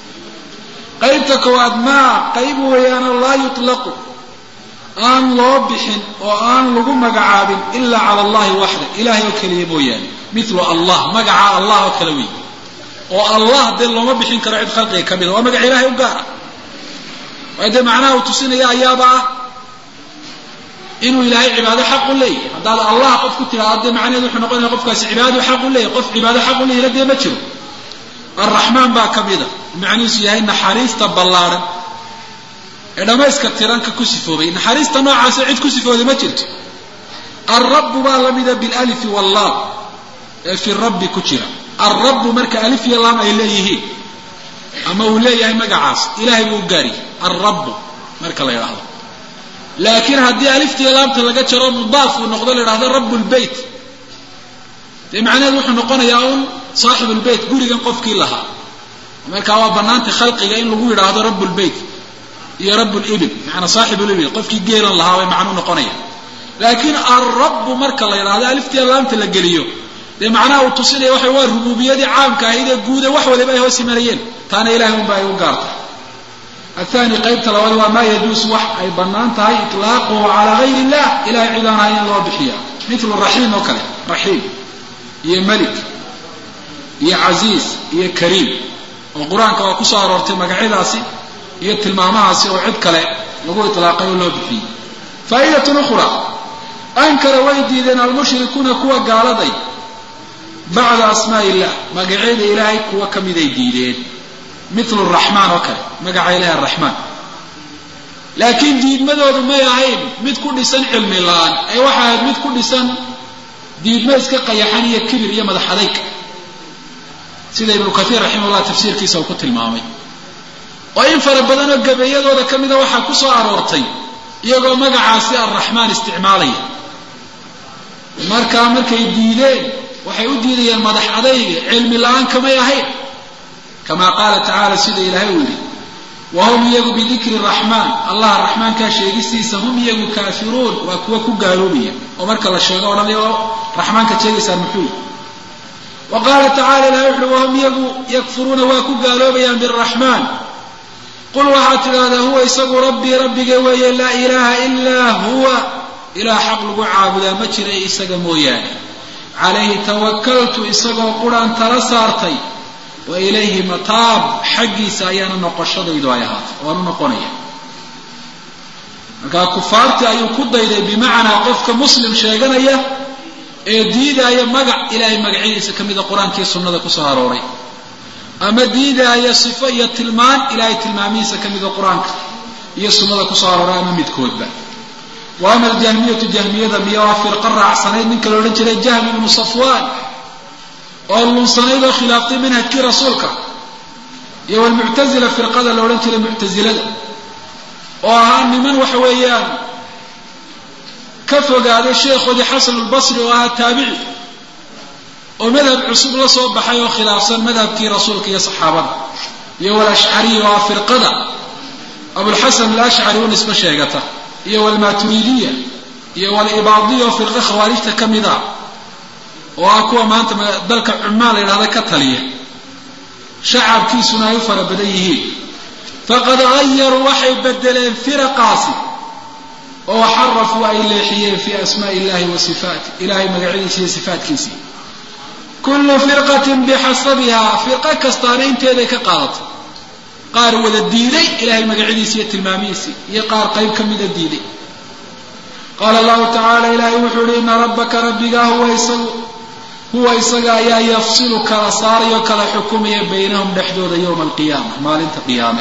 qaybta koowaad maa qayb weeyaanoo laa yutlaqu aan loo bixin oo aan lagu magacaabin ilaa cala allahi waxda ilahay oo keliya mooyaane milu allah magaca allah oo kale wey oo allah dee looma bixin karo cid khalqiga ka mida waa magaca ilahay u gaara waayo dee macnaha uu tusinaya ayaaba ah inuu ilaahay cibaado xaq u leeyahy haddaad allah qof ku tidhaahdo dee macnaheedu wuxuu noqonaya qofkaasi cibaado xaq u leeyahy qof cibaado xaq u leeyahna dee ma jiro arraxmaan baa ka mida macnihiisu yahay naxariista ballaadhan ee dhammayska tiranka ku sifoobay naxariista noocaasa cid ku sifooday ma jirto alrabbu baa lamida bilalifi wallaam ee fi rabbi ku jira alrabbu marka alif iyo laam ay leeyihiin ama uu leeyahay magacaas ilahay buu u gaariyay alrabbu marka la yidhaahdo laakiin haddii aliftiiyo laamta laga jaro mudaaf uu noqdo la yidhahdo rabu lbeyt dee macnaheedu wuxuu noqonayaa un saaxibu lbeyt gurigan qofkii lahaa markaa waa banaanta khalqiga in lagu yidhaahdo rabu lbeyt iyo rabu libil macanaa saaxibu libil qofkii geelan lahaa bay macnuu noqonaya laakiin alrabbu marka la yidhahdo aliftiiyo laamta la geliyo dee macnaha uu tusinaya waxa waa rubuubiyadii caamka ahayd ee guude wax waliba ay hoos imanayeen taana ilahay unba ay u gaartay athani qaybta labaad waa maa yajuusu wax ay bannaan tahay itlaaquhu calaa gayr illah ilahay cid aan ahayn in loo bixiya milu raxiim oo kale raxiim iyo melik iyo casiiz iyo kariim oo qur-aanka waa kusoo aroortay magacyadaasi iyo tilmaamahaasi oo cid kale lagu itlaaqay oo loo bixiyey faa'idatun ukhra ankara way diideen almushrikuuna kuwa gaaladay bacda asmaa illah magacyada ilaahay kuwa ka miday diideen milu raxmaan oo kale magaca ilahi araxmaan laakiin diidmadoodu may ahayn mid ku dhisan cilmi la-aan ee waxay ahayd mid ku dhisan diidmo iska qayaxan iyo kibir iyo madax adayg sida ibnu kaiir raximahullah tafsiirkiisa uu ku tilmaamay oo in fara badan oo gabeeyadooda ka mida waxaa ku soo aroortay iyagoo magacaasi arraxmaan isticmaalaya markaa markay diideen waxay u diidayeen madax adayga cilmi la-aan kamay ahayn kama qaala tacaala sida ilaahay uu yidhi wahum iyagu bidikri raxmaan allah raxmaankaa sheegistiisa hum iyagu kaafiruun waa kuwa ku gaaloobaya oo marka la sheego odhanaya oo raxmaanka sheegaysaan muxuu wa qaala tacala ilahay wuxuui wahum iyagu yakfuruuna waa ku gaaloobayaan biraxmaan qul waxaad tidhahdaa huwa isagu rabbii rabbige weeye laa ilaaha ilaa huwa ilaah xaq lagu caabudaa ma jira isaga mooyaane calayhi tawakaltu isagoo quraan tala saartay wa ilayhi mataab xaggiisa ayaana noqoshadaydu ay ahaatay waanu noqonaya markaa kufaartii ayuu ku dayday bimacnaa qofka muslim sheeganaya ee diidaaya magac ilaahay magacyadiisa ka mida qur-aankii sunnada kusoo arooray ama diidaaya sifo iyo tilmaan ilaahay tilmaamihiisa ka mida qur-aanka iyo sunnada kusoo arooray ama midkoodba wa ama aljahmiyatu jahmiyada miya waa firqa raacsanayd ninka la odhan jiray jahmi ibnu safwaan oo lunsanayd oo khilaaftay manhajkii rasuulka iyo walmuctazila firqada la odhan jiray muctazilada oo ahaa niman waxa weeyaan ka fogaaday sheekhoodii xasan albasri oo ahaa taabici oo madhab cusub la soo baxay oo khilaafsan madhabkii rasuulka iyo saxaabada iyo walashcariy oo ah firqada abulxasan alashcari u nisbe sheegata iyo walmaturiidiya iyo walibaadiya oo firqa khawaarijta ka mid ah oo ah kuwa maanta dalka cumaan la yidhahda ka taliya shacabkiisuna ay u fara badan yihiin faqad hayaruu waxay bedeleen firaqaasi oo xarafuu ay leexiyeen fii asmaai illahi wa sifaati ilahay magacyadiisa iyo sifaatkiisii kullu firqatin bixasabihaa firqo kastaana inteeday ka qaadatay qaar wada diiday ilahay magacyadiisa iyo tilmaamihiisii iyo qaar qayb ka mida diiday qaala allahu tacaala ilaahay wuxuu yihi ina rabbaka rabbigaa huwa isagu huwa isaga ayaa yafsilu kala saarayo kala xukumaya baynahum dhexdooda yowma alqiyaama maalinta qiyaame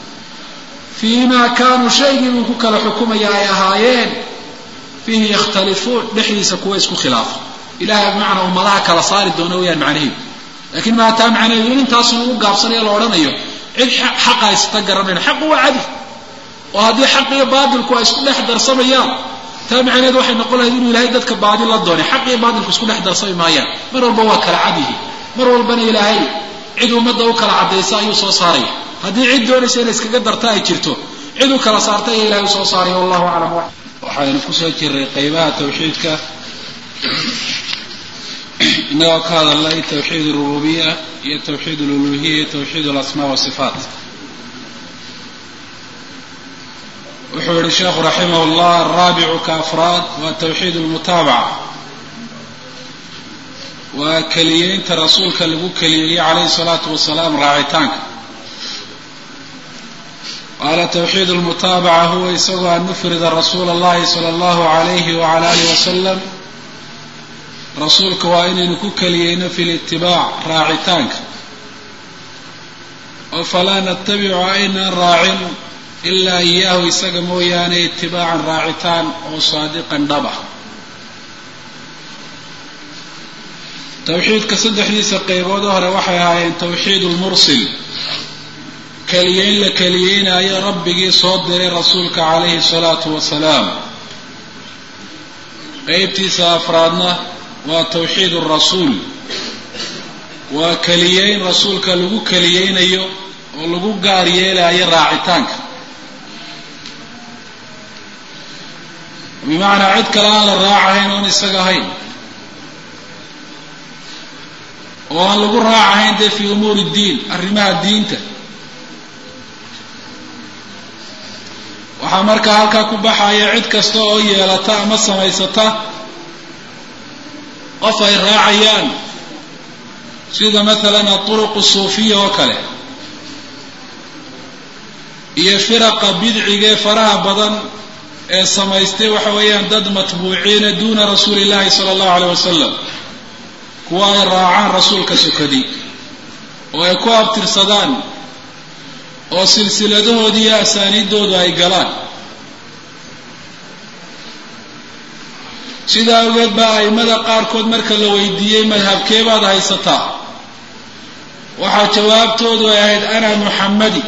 fii ma kaanuu shaygii buu ku kala xukumaya ay ahaayeen fiihi yakhtalifuun dhexdiisa kuwa isku khilaafa ilahay bimacnaa ummadaha kala saari doona weyaan macnaheedu lakiin maataa macnaheedu in intaasun ugu gaabsanayo la odhanayo cid xaqa haysata garanayno xaqu waa cadil oo haddii xaq iyo baatilku ay isku dhex darsamayaan taa macnaheedu waxay noqon lahayd inuu ilahay dadka baadil la doonay xaq iyo baatilku isku dhex darsami maayaan mar walba waa kala cad yihi mar walbana ilaahay cid ummadda u kala caddaysa ayuu soo saaraya haddii cid doonaysa inay iskaga darta ay jirto cid u kala saarta ayaa ilahay usoo saaraya wallahu aclam waxaynu kusoo jiray qeybaha tawxiidka inagoo ka hadalnay tawxiid arububiya iyo tawxiid aluluhiya iyo tawxiid alasmaa wasifaat wuxuu yihi sheekhu raximah llah araabicu ka afraad waa tawxiid almutaabaca waa keliyeynta rasuulka lagu keliyeeyey calayhi salaatu wasalaam raacitaanka qaala tawxiid almutaabaca huwa isagoo an nufrida rasuula allahi sala allahu alayhi wala alih wasalam rasuulka waa inaynu ku keliyeyno fi litibaac raacitaanka oo falaa natabicu aynaan raacin ilaa iyaahu isaga mooyaane itibaacan raacitaan oo saadiqan dhaba tawxiidka saddexdiisa qeybood hore waxay ahaayeen tawxiid lmursil keliyeyn la keliyeynaayo rabbigii soo diray rasuulka calayhi salaatu wasalaam qeybtiisa afraadna waa tawxiid rasuul waa keliyeyn rasuulka lagu keliyeynayo oo lagu gaar yeelayo raacitaanka bimacnaa cid kale aan la raacahayn oon isaga ahayn oo aan lagu raacahayn dee fii umuuri diin arrimaha diinta waxaa markaa halkaa ku baxaya cid kasta oo yeelata ama samaysata qof ay raacayaan sida maalan aطuruqu suufiya oo kale iyo firaqa bidcigee faraha badan ee samaystay waxa weeyaan dad matbuuciina duuna rasuuli illahi sala allahu alayh wasalam kuwa ay raacaan rasuulka sokadi oo ay ku abtirsadaan oo silsiladahoodii iyo asaaniiddoodu ay galaan sidaa awgeed baa a'immada qaarkood marka la weydiiyey madhabkee baad haysataa waxaa jawaabtoodu ay ahayd ana muxammadi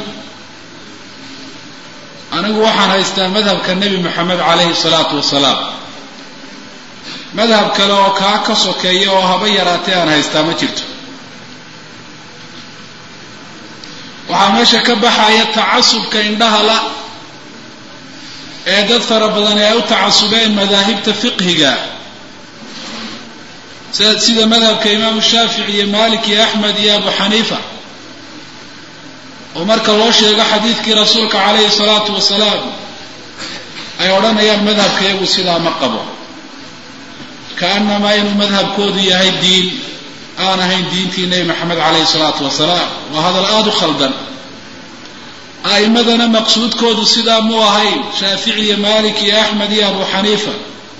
anigu waxaan haystaa madhabka nebi moxamed calayhi salaatu wasalaam madhab kale oo kaa ka sokeeya oo haba yaraatee aan haystaa ma jirto waxaa meesha ka baxaya tacasubka indhaha la ee dad fara badan ee ay u tacasubeen madaahibta fiqhiga sida madhabka imaamu shaafici iyo malik iyo axmed iyo abu xaniifa oo marka loo sheego xadiidkii rasuulka calayhi salaatu wasalaam ay odhanayaan madhabka iyagu sidaa ma qabo kaanamaa inuu madhabkoodu yahay diin aan ahayn diintii nebi maxamed calayhi salaatu wasalaam waa hadal aada u khaldan a'immadana maqsuudkoodu sidaa mu ahayn shaafici iyo malik iyo axmed iyo abu xaniifa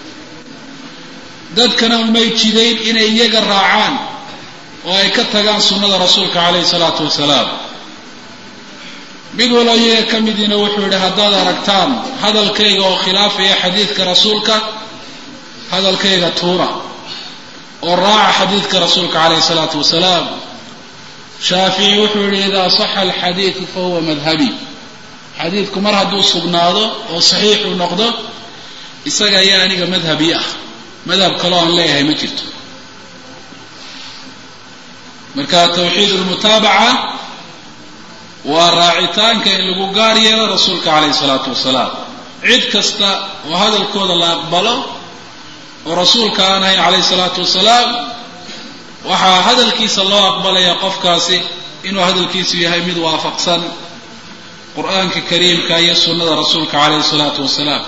dadkana umay jidayn inay iyaga raacaan oo ay ka tagaan sunnada rasuulka calayhi salaatu wasalaam mid walo iyaga ka midiina wuxuu yidhi haddaad aragtaan hadalkayga oo khilaafaya xadiidka rasuulka hadalkayga tuura oo raaca xadiidka rasuulka calayhi salaatu wasalaam shaafici wuxuu yihi idaa saxa alxadiidu fahuwa madhabi xadiidku mar hadduu sugnaado oo saxiix uu noqdo isaga ayaa aniga madhabi ah madhab kaloo aan leeyahay ma jirto marka tawxiid lmutaabaca waa raacitaanka in lagu gaar yeelo rasuulka calayhi salaatu wasalaam cid kasta oo hadalkooda la aqbalo oo rasuulka aan ahayn calayhi salaatu wasalaam waxaa hadalkiisa loo aqbalaya qofkaasi inuu hadalkiisu yahay mid waafaqsan qur-aanka kariimka iyo sunnada rasuulka calayhi salaatu wasalaam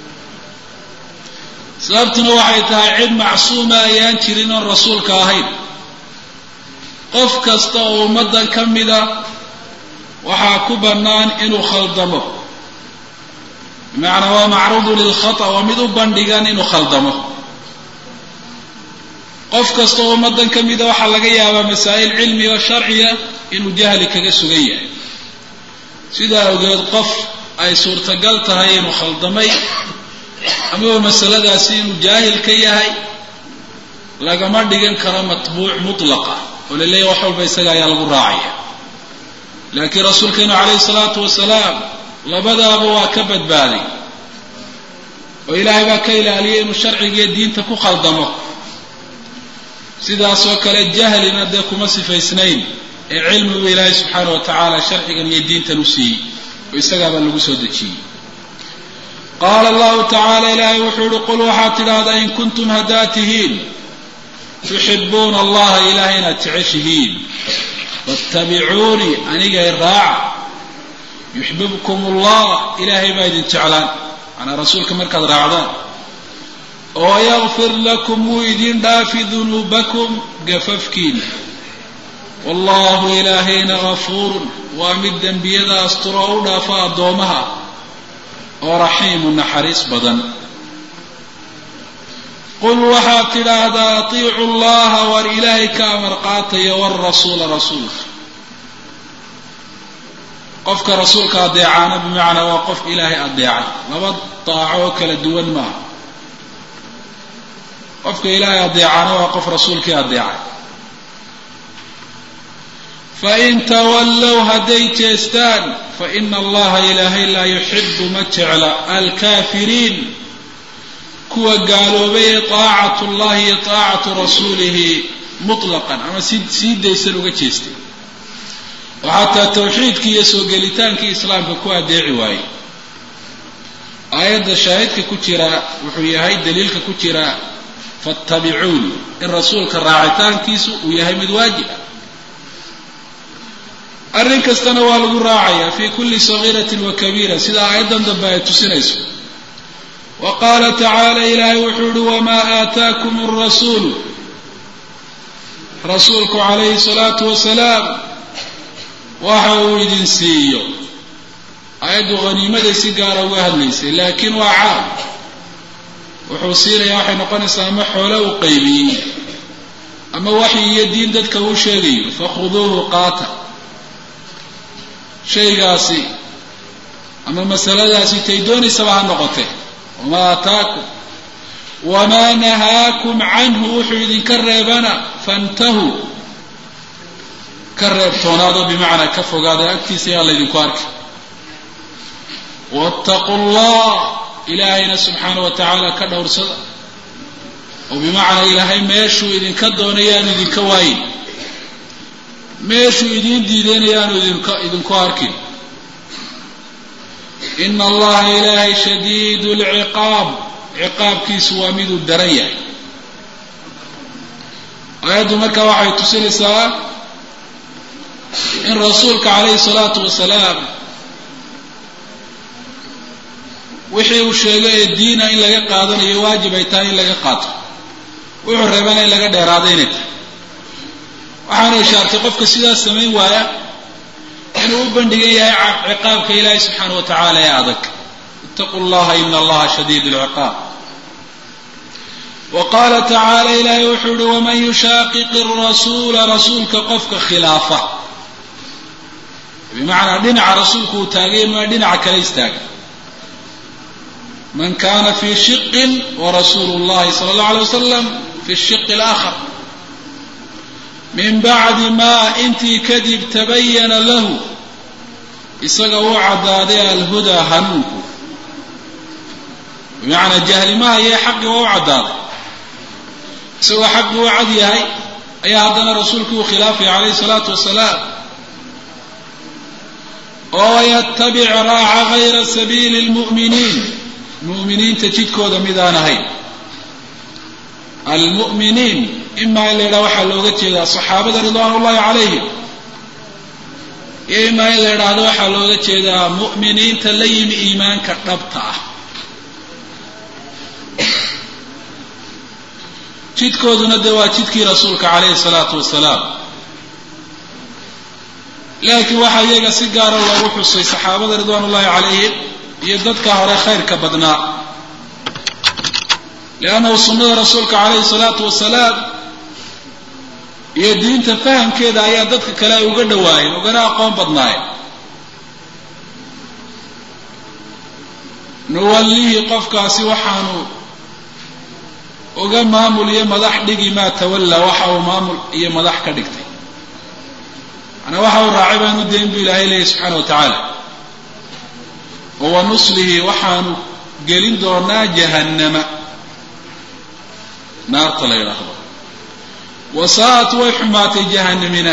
sababtuna waxay tahay cid macsuuma ayaan jirin oon rasuulka ahayn qof kasta oo ummaddan ka mida waxaa ku bannaan inuu khaldamo bimacnaa waa macruudu lilkhata waa mid u bandhigan inuu khaldamo qof kasta oo ummaddan ka mida waxaa laga yaabaa masaa'il cilmi oo sharciya inuu jahli kaga sugan yahay sidaa awgeed qof ay suurtagal tahay inuu khaldamay amaba masaladaasi inuu jaahil ka yahay lagama dhigan karo matbuuc mutlaqa oo la leeyahy wax walba isaga ayaa lagu raacaya laakiin rasuulkeenu calayhi salaatu wasalaam labadaaba waa ka badbaaday oo ilaahay baa ka ilaaliyay inuu sharcigiiyo diinta ku khaldamo sidaasoo kale jahlina dee kuma sifaysnayn ee cilmigu ilaahay subxaana wa tacaala sharcigan iyo diintan u siiyey oo isagaabaa lagu soo dejiyey qaala allahu tacaala ilaahay wuxuu yihi qul waxaad tidhaahdaa in kuntum haddaad tihiin tuxibuuna allaha ilahay inaad jeceshihiin fattabicuunii anigay raaca yuxbibkum allah ilaahay baa idin jeclaan manaa rasuulka markaad raacdaan oo yakfir lakum wuu idin dhaafi dunuubakum gafafkiina wallahu ilaahayna gafuurun waa mid dembiyada asturo u dhaafa addoomaha oo raxiimu naxariis badan qul waxaad tidhaahdaa atiicu llaha war ilaahay ka amar qaataya warasuula rasuulka qofka rasuulka adeecaana bimacnaa waa qof ilaahay adeecay laba daaco oo kala duwan maaha qofka ilaahay adeecaana waa qof rasuulkii adeecay fain tawallow hadday jeestaan faina allaha ilaahay laa yuxibu ma jecla alkaafiriin kuwa gaaloobay ee taacatu llahi iyo taacatu rasuulihi mutlaqan ama si sii daysan uga jeestay oo xataa tawxiidkii iyo soo gelitaankii islaamka ku adeeci waayey aayadda shaahidka ku jira wuxuu yahay daliilka ku jira fattabicuuni in rasuulka raacitaankiisu uu yahay mid waajib ah arrin kastana waa lagu raacayaa fi kulli sagiiratin wa kabiira sida aayaddan dambe ay tusinayso wa qaala tacaala ilaahay wuxuu yihi wamaa aataakum arasuulu rasuulku calayhi salaatu wasalaam waxa uu idin siiyo aayaddu haniimaday si gaara uga hadlaysay laakiin waa caam wuxuu siinayaa waxay noqonaysaa ama xoole uu qaybiyey ama waxyi iyo diin dadka uu sheegayo fakhuduuhu qaata shaygaasi ama masaladaasi tay doonaysaba ha noqotee wamaa aataakum wamaa nahaakum canhu wuxuu idinka reebana fantahuu ka reebtoonaado bimacnaa ka fogaada agtiisa yaa laydinku arki wattaquu llah ilaahayna subxaana wa tacaala ka dhowrsada oo bimacnaa ilaahay meeshuu idinka doonay yaanu idinka waayin meeshuu idiin diidayna yaanu idinka idinku arkin ina allaha ilaahay shadiid lciqaab ciqaabkiisu waa miduu daran yahay aayaddu marka waxay tusinaysaa in rasuulka calayhi salaatu wasalaam wixii uu sheegay ee diina in laga qaadanayo waajib ay tahay in laga qaato wuxuu reebana in laga dheeraado inay tahay waxaana ishaartay qofka sidaas samayn waaya inuu u bandhigan yahay ciqaabka ilaahi subxaana wa tacaala ee adag itaquu llaha ina allaha shadiid lciqaab wa qaala tacaala ilaahay wuxuu yihi waman yushaaqiqi rasuula rasuulka qofka khilaafa bimacnaa dhinaca rasuulku uu taagay maa dhinaca kale istaaga man kana fi shiqin warasuulu llahi sala allahu alay wasalam fi shiqi alaakhar min bacdi maa intii kadib tabayana lahu isaga uu caddaaday alhudaa hanuunku bimacnaa jahlimaha iyo xaqii waa u caddaaday isagoo xaqii u cad yahay ayaa haddana rasuulku uu khilaafaya calayhi salaatu wasalaam oo yatabic raaca gayra sabiili lmu'miniin mu'miniinta jidkooda midaan ahayn almu'miniin imaa in la yidhaha waxaa looga jeedaa saxaabada ridwaan ullahi calayhim iyo imaa in la yidhaahdo waxaa looga jeedaa mu'miniinta la yimi iimaanka dhabta ah jidkooduna de waa jidkii rasuulka calayhi salaatu wasalaam laakiin waxaa iyaga si gaara loogu xusay saxaabada ridwaan ullahi calayhim iyo dadka hore khayrka badnaa liannahu sunnada rasuulka calayhi salaatu wasalaam iyo diinta fahamkeeda ayaa dadka kale ay uga dhawaayeen ugana aqoon badnaayeen nuwallihi qofkaasi waxaanu uga maamul iyo madax dhigi maa tawallaa waxa uu maamul iyo madax ka dhigtay manaa waxa uu raacay baanu dayn bu ilaahay leeyahy subxaana wa tacaala oo wa nuslihi waxaanu gelin doonaa jahannama naarta la yidhaahdo wasaa'at way xumaatay jahanamina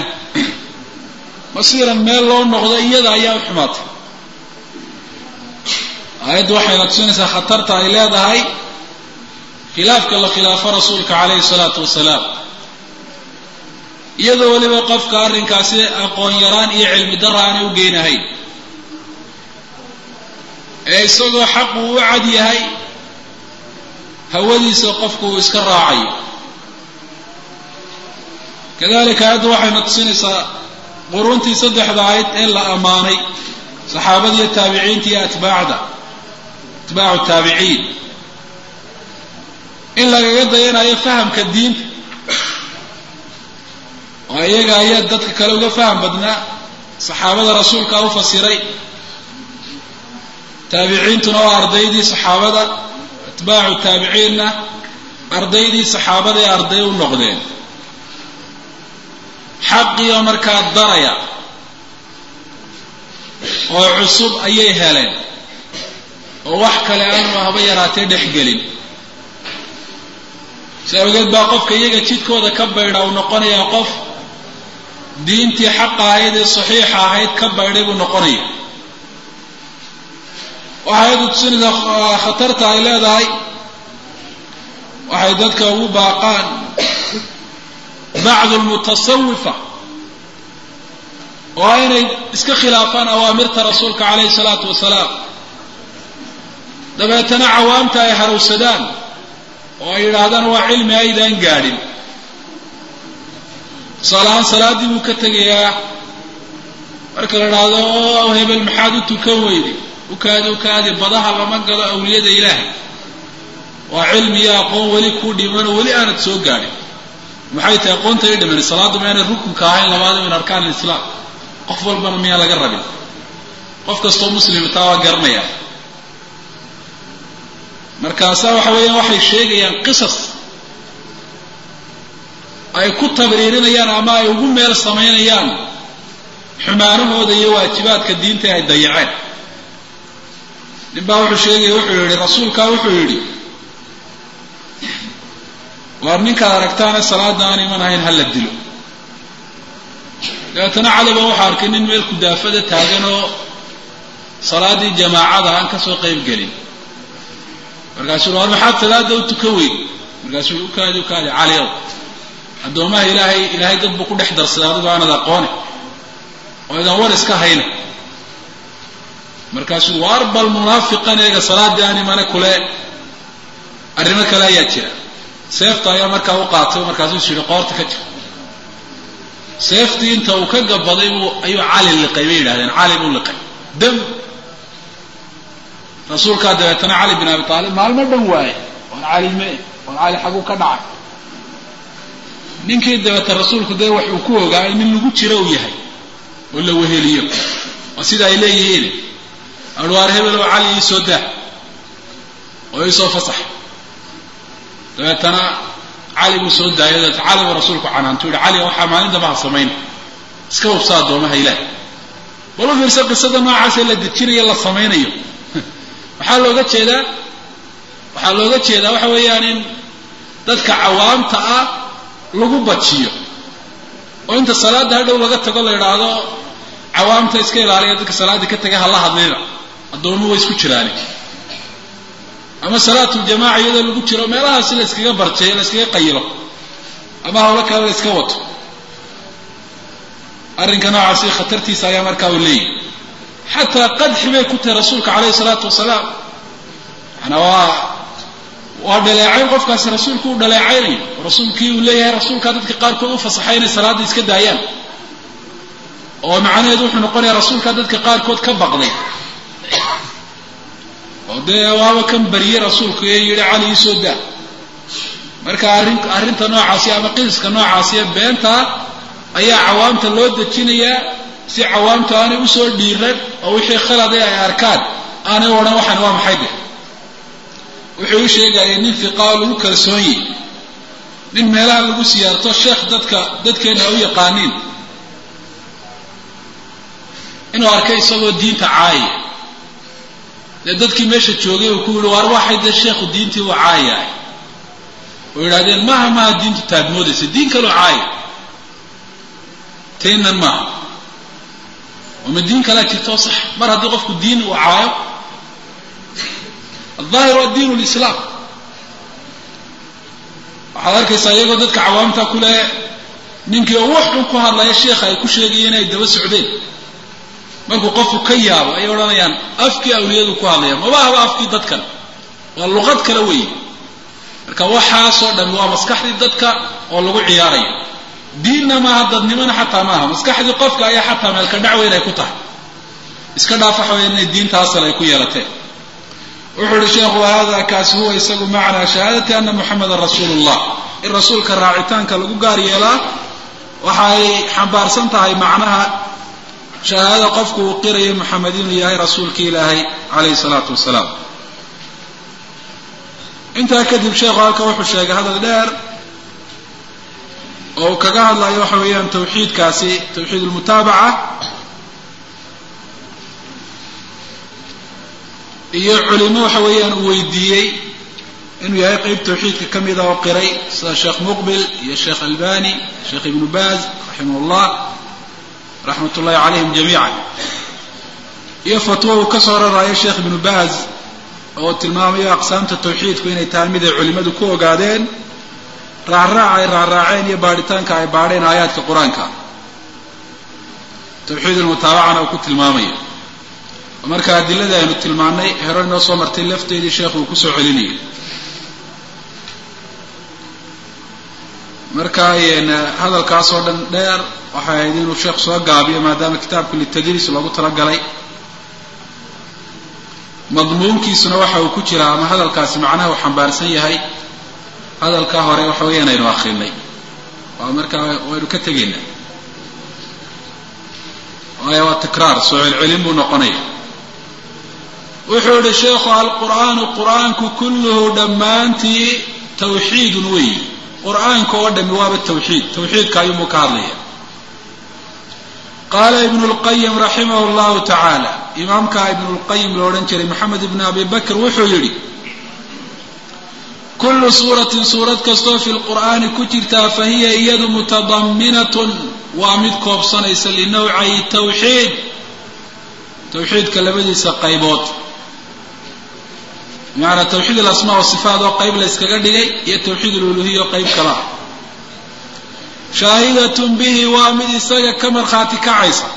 masiiran meel loo noqdo iyada ayaa u xumaatay aayaddu waxayna tusinaysaa khatarta ay leedahay khilaafka la khilaafo rasuulka calayhi salaatu wasalaam iyadoo weliba qofka arrinkaasi aqoon yaraan iyo cilmi dara aanay u geynahayn ee isagoo xaqu u cad yahay hawadiisa qofku uu iska raacayo kadalika aayaddu waxayna tusinaysaa quruuntii saddexda ahayd ee la ammaanay saxaabada iyo taabiciinta iyo atbaacda atbaacu taabiciin in lagaga dayanayo fahamka diinta oo iyaga ayaa dadka kale uga faham badnaa saxaabada rasuulkaa u fasiray taabiciintuna waa ardaydii saxaabada atbaacu taabiciinna ardaydii saxaabada ee arday u noqdeen xaqiioo markaa daraya oo cusub ayay heleen oo wax kale aanu haba yaraatee dhexgelin si awgeed baa qofka iyaga jidkooda ka baydha uu noqonayaa qof diintii xaqa ahayd ee saxiixa ahayd ka baydhay buu noqonaya waxay ayadu tusinaysaa khatarta ay leedahay waxay dadka ugu baaqaan bacdu lmutasawifa oo inay iska khilaafaan awaamirta rasuulka calayhi salaatu wasalaam dabeetana cawaamta ay harowsadaan oo ay yidhaahdaan waa cilmi aydaan gaadhin tusaalahaan salaaddii buu ka tegayaa marka la idhaahdo o hebel maxaad u tukan weyday ukaadi ukaadi badaha lama galo awliyada ilaahay waa cilmi iyo aqoon weli kuu dhimanoo weli aanad soo gaadhin maxay tahay aqoonta i dhiman salaaddu maynay rukunka ahayn labaada min arkaan alislaam qof walbana miyaan laga rabin qof kastoo muslima taa waa garanaya markaasaa waxa weeyaan waxay sheegayaan qisas ay ku tabriirinayaan ama ay ugu meel samaynayaan xumaanahooda iyo waajibaadka diinta ay dayaceen nin baa wuxuu sheegaya wuxuu yidhi rasuulkaa wuxuu yidhi waar ninkaad aragtaane salaada aan iman ahayn ha la dilo dabeetana cali baa waxaa arkay nin meel kudaafada taagan oo salaaddii jamaacada aan ka soo qayb gelin markaasuu war maxaad salaada u tukan weyn markaasuu ukaadi ukaadi cali ow addoomaha ilaahay ilaahay dad buu ku dhex darsaday adigo aanad aqoone oo idan war iska hayna markaasuu waar bal munaafiqan eega salaaddii aan imane kule arrimo kale ayaa jira seefta ayaa markaa u qaatay markaasuu is yidhi qoorta ka jir seeftii inta uu ka gabaday buu ayuu cali liqay bay yidhahdeen cali buu liqay dam rasuulkaa dabeetana cali bin abi aalib maalmo dhan waaye war cali me war cali xaguu ka dhacay ninkii dabeeta rasuulku dee wax uu ku ogaa in nin lagu jiro uu yahay oo la weheliyo waa sida ay leeyihiin arwaar hebel oo cali ii soo daa oo ii soo fasax dabeetana cali buu soo daayay dabeeta cali buu rasuulku canaantu yihi cali waxaa maalin damba ha samayn iska hubsa addoomaha ilaah bal u fiirsa qisada noocaasee la dejinayo la samaynayo waxaa looga jeedaa waxaa looga jeedaa waxa weeyaan in dadka cawaamta ah lagu bajiyo oo inta salaadda hadhow laga tago la idhaahdo cawaamta iska ilaaliya dadka salaaddii ka taga hala hadlina addoomuhu way isku jiraani ama salaatuljamaca iyadoo lagu jiro meelahaasi la yskaga barjeeyo la yskaga qayilo ama hawlo kale la yska wato arrinka noocaasi khatartiisa ayaa markaa uu leeyahy xataa qadxi bay ku tahay rasuulka calayhi salaatu wasalaam maanaa waa waa dhaleecayn qofkaasi rasuulku uu dhaleecaynayo oo rasuulkii uu leeyahay rasuulkaa dadka qaarkood u fasaxay inay salaadda iska daayaan oo macnaheedu wuxuu noqonayaa rasuulkaa dadka qaarkood ka baqday oo dee waaba kan bariyey rasuulku ee yidhi cali ii soo daa marka arrin arrinta noocaasi ama qisaska noocaasi ee beentaa ayaa cawaamta loo dejinayaa si cawaamtu aanay usoo dhiiran oo wixii khalade ay arkaan aanay odhan waxaan waa maxay de wuxuu u sheegaya nin fiqaa lagu kalsoon yihi nin meelaha lagu siyaarto sheekh dadka dadkeena u yaqaaniin inuu arkay isagoo diinta caayaya dee dadkii meesha joogay uu ku yihi waar waxay dee sheekhu diintii u caayahay oo yidhahdeen maaha maaha diintu taadmoodaysa diin kaloo caaya taynan maaha oo ma diin kalaa jirtoo sax mar haddii qofku diin uu caayo aldaahir waa diin lislaam waxaad arkaysaa iyagoo dadka cawaamta ku leh ninkii oo wax xun ku hadlaya sheekha ay ku sheegayeen inay daba socdeen markuu qofku ka yaabo ayay odhanayaan afkii awliyadu ku hadlaya maba ahba afkii dadkan waa luqad kale weeye marka waxaasoo dhan waa maskaxdii dadka oo lagu ciyaarayo diinna maaha dadnimona xataa maaha maskaxdii qofka ayaa xataa meelka dhacweyn ay ku tahay iska dhaaf waxa weya inay diinta asal ay ku yeelateen wuxuu uhi sheekhu hada kaasi huwa isagu macnaa shahaadati ana muxamedan rasuulu llah in rasuulka raacitaanka lagu gaar yeelaa waxay xambaarsan tahay macnaha shahaadada qofku uu qirayo moxamed inuu yahay rasuulki ilaahay calayhi salaatu wasalaam intaa kadib sheekhu halka wuxuu sheegay hadal dheer oo uu kaga hadlayo waxa weeyaan tawxiidkaasi tawxiid lmutaabaca iyo culimo waxa weeyaan uu weydiiyey inuu yahay qeyb tawxiidka ka mida oo qiray sida sheekh muqbil iyo sheekh albani sheekh ibnu baaz raximah llah raxmat ullahi calayhim jamiica iyo fatwo uu ka soo raraayo sheekh ibnu baaz oo tilmaamayo aqsaamta tawxiidku inay tahay mid ay culimmadu ku ogaadeen raacraaca ay raacraaceen iyo baadhitaanka ay baadheen aayaadka qur-aanka tawxiid almutaabacana uu ku tilmaamayo marka adiladii aynu tilmaanay hero inoo soo martay lafteedii sheekhu uu kusoo celinayo marka hadalkaas oo dhan dheer waxay ahayd inuu sheekhu soo gaabiyo maadaama kitaabku litadriis loogu talagalay madmuunkiisuna waxa uu ku jiraa ama hadalkaasi macnaha uu xambaarsan yahay hadalkaa hore waxa weeyaan aynu akrinay waa markaa waynu ka tegaynaa waayo waa tikraar soo celcelin buu noqonaya wuxuu yihi sheekhu alqur'aanu qur'aanku kulluhu dhammaantii tawxiidun weeyi qur'aanka oo dhami waaba tawxiid tawxiidka ayuunbuu ka hadlaya qaala ibnu lqayim raximah llahu tacaala imaamka ibnu lqayim lo odhan jiray moxamed ibn abi bakr wuxuu yidhi kullu suuratin suurad kastoo fi lqur'aani ku jirtaa fa hiya iyadu mutadaminatun waa mid koobsanaysa linawcay tawxiid tawxiidka labadiisa qaybood bimacnaa tawxiid alasmaa wasifaat oo qayb la yskaga dhigay iyo tawxiid aluluhiya oo qayb kala ah shaahidatun bihi waa mid isaga ka markhaati kacaysa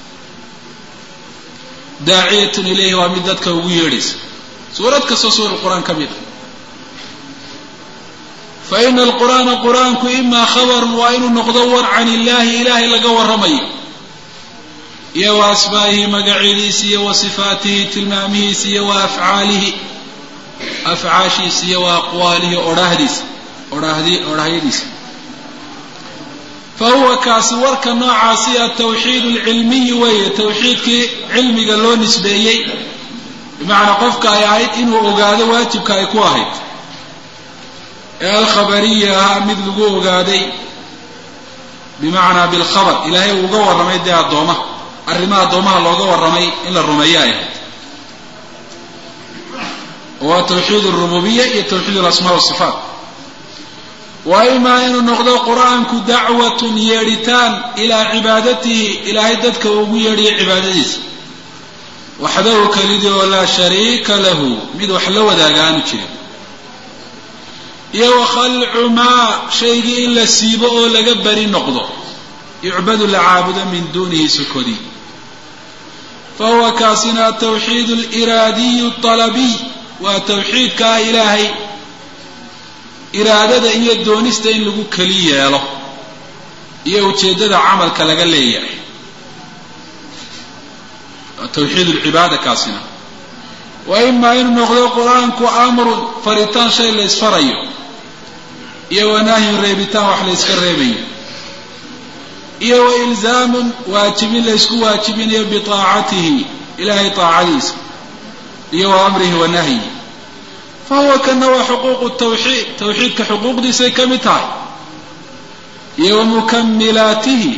daaciyatun ilayhi waa mid dadka ugu yeedhaysa suurad kastoo suura qur-aan ka mid a fa ina alqur'aana qur-aanku imaa khabarun waa inuu noqdo war can illaahi ilaahay laga warramayo iyo wa asmaa'ihi magacyadiisa iyo wa sifaatihi tilmaamihiisa iyo wa afcaalihi afcaashiisa iyo wa aqwaalihi odhaahdiisa odhaahdi odhaahyadiisa fa huwa kaasi warka noocaasi atawxiid alcilmiyi weeye tawxiidkii cilmiga loo nisbeeyey bimacnaa qofka ay ahayd inuu ogaado waajibka ay ku ahayd ee alkhabariya ahaa mid lagu ogaaday bimacnaa bilkhabar ilaahay uu uga warramay dee addoomaha arrimaha addoomaha looga warramay in la rumeeyo ay ahayd waa tawxiid alrububiya iyo tawxiid alasmaa wasifaat wa imaa inuu noqdo qur-aanku dacwatun yeedhitaan ilaa cibaadatihi ilaahay dadka uu ugu yeedhiyo cibaadadiisa waxdahu kelidii oo laa shariika lahu mid wax la wadaaga aanu jirin iyo wa khalcu maa shaygii in la siibo oo laga beri noqdo yucbadu la caabudo min duunihi sukodi fa huwa kaasina atawxiid aliraadiyu alabiy waa tawxiidka ah ilaahay iraadada iyo doonista in lagu keli yeelo iyo ujeeddada camalka laga leeyahay waa tawxiid alcibaada kaasina wa imaa inuu noqdo qur-aanku amrun faritaan shay la ysfarayo iyo wanahyun reebitaan wax la yska reebayo iyo wa ilzaamun waajibin la ysku waajibinayo biaacatihi ilahay aacadiisa iyo wa amrihi wa nahyi fa huwa kana waa xuquuqu tawxiid tawxiidka xuquuqdiisay ka mid tahay iyo wa mukamilaatihi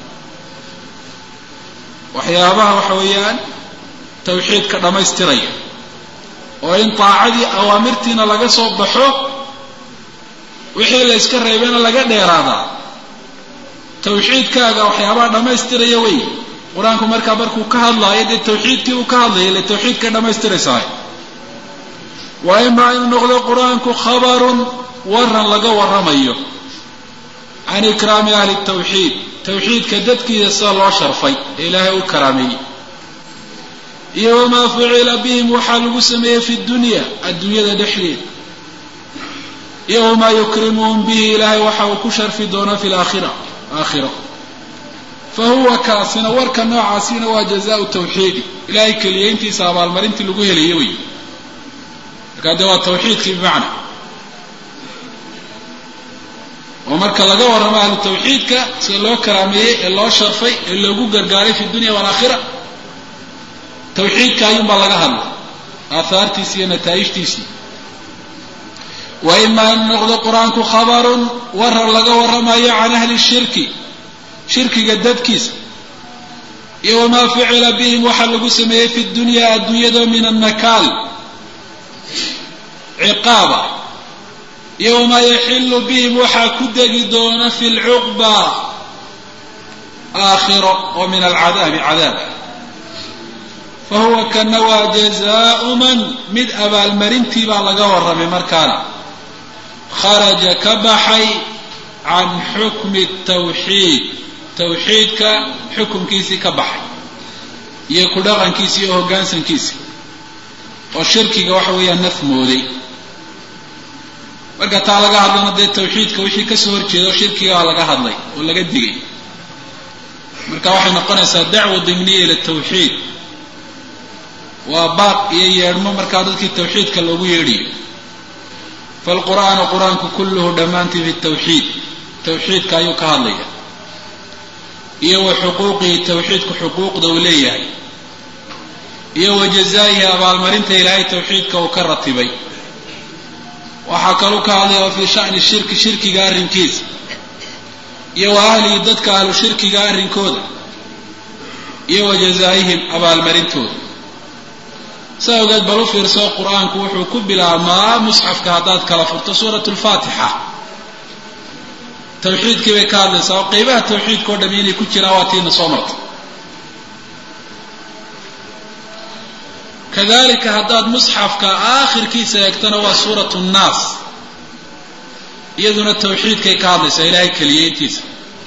waxyaabaha waxa weeyaan tawxiidka dhammaystiraya oo in taacadii awaamirtiina laga soo baxo wixii la yska reebena laga dheeraadaa tawxiidkaaga waxyaabaha dhammaystiraya wey qur-aanku markaa markuu ka hadlaayo dee tawxiidkii uu ka hadlaya ile tawxiidkay dhammaystiraysahay waa imaa inuu noqdo qur-aanku khabarun waran laga warramayo can ikraami ahli tawxiid tawxiidka dadkiisa sida loo sharfay ee ilaahay u karaameeyey iyo wamaa fucila bihim waxaa lagu sameeyey fi dunya adduunyada dhexdeeda iyo wamaa yukrimuhum bihi ilaahay waxa uu ku sharfi doonaa fi laakhira aakhiro fa huwa kaasina warka noocaasina waa jazaau tawxiidi ilahay keliyeyntiisa abaalmarintii lagu helaye wey markaa dee waa tawxiidkii bimacna oo marka laga warramo ahlu tawxiidka sida loo karaameeyey ee loo sharfay ee loogu gargaaray fi dunya waalaakhira tawxiidka ayuunbaa laga hadlay aahaartiisi iyo nataa'ijtiisii wa imaa in noqdo qur-aanku khabarun warar laga warramayo can ahli shirki shirkiga dadkiisa iyo wamaa ficila bihim waxaa lagu sameeyey fi dunya adduunyada min annakaal ciqaaba iyo wamaa yaxilu bihim waxaa ku degi doona fi lcuqba aakhiro oo min alcadaabi cadaab fa huwa kana waa jazaau man mid abaalmarintii baa laga warramay markaana kharaja ka baxay can xukmi tawxiid tawxiidka xukumkiisii ka baxay iyo ku dhaqankiisi iyo hoggaansankiisi oo shirkiga waxa weeyaan nafmooday marka taa laga hadlana dee tawxiidka wixii kasoo horjeeda oo shirkigaa laga hadlay oo laga digay marka waxay noqonaysaa dacwa dimniya ila tawxiid waa baaq iyo yeedhmo markaa dadkii tawxiidka loogu yeedhayo falqur'aanu qur-aanku kulluhu dhammaantii fi tawxiid tawxiidka ayuu ka hadlaya iyo wa xuquuqihi tawxiidku xuquuqda uu leeyahay iyo wa jazaa'ihi abaalmarinta ilaahay tawxiidka uu ka ratibay waxaa kaluu ka hadlaya wa fii sha'ni shirki shirkiga arrinkiisa iyo wa ahlihi dadka ahlu shirkiga arrinkooda iyo wa jazaa'ihim abaalmarintooda saa ogeed bal u fiirso qur-aanku wuxuu ku bilaabmaa musxafka haddaad kala furto suurat lfaatixa tawxiidkii bay ka hadlaysaa oo qeybaha tawxiidka o dhami inay ku jiraan waa tiina soo martay kadalika haddaad musxafka aakhirkiisa eegtana waa suurat nnaas iyaduna tawxiidkay ka hadlaysaa ilaahay keliyeyntiisa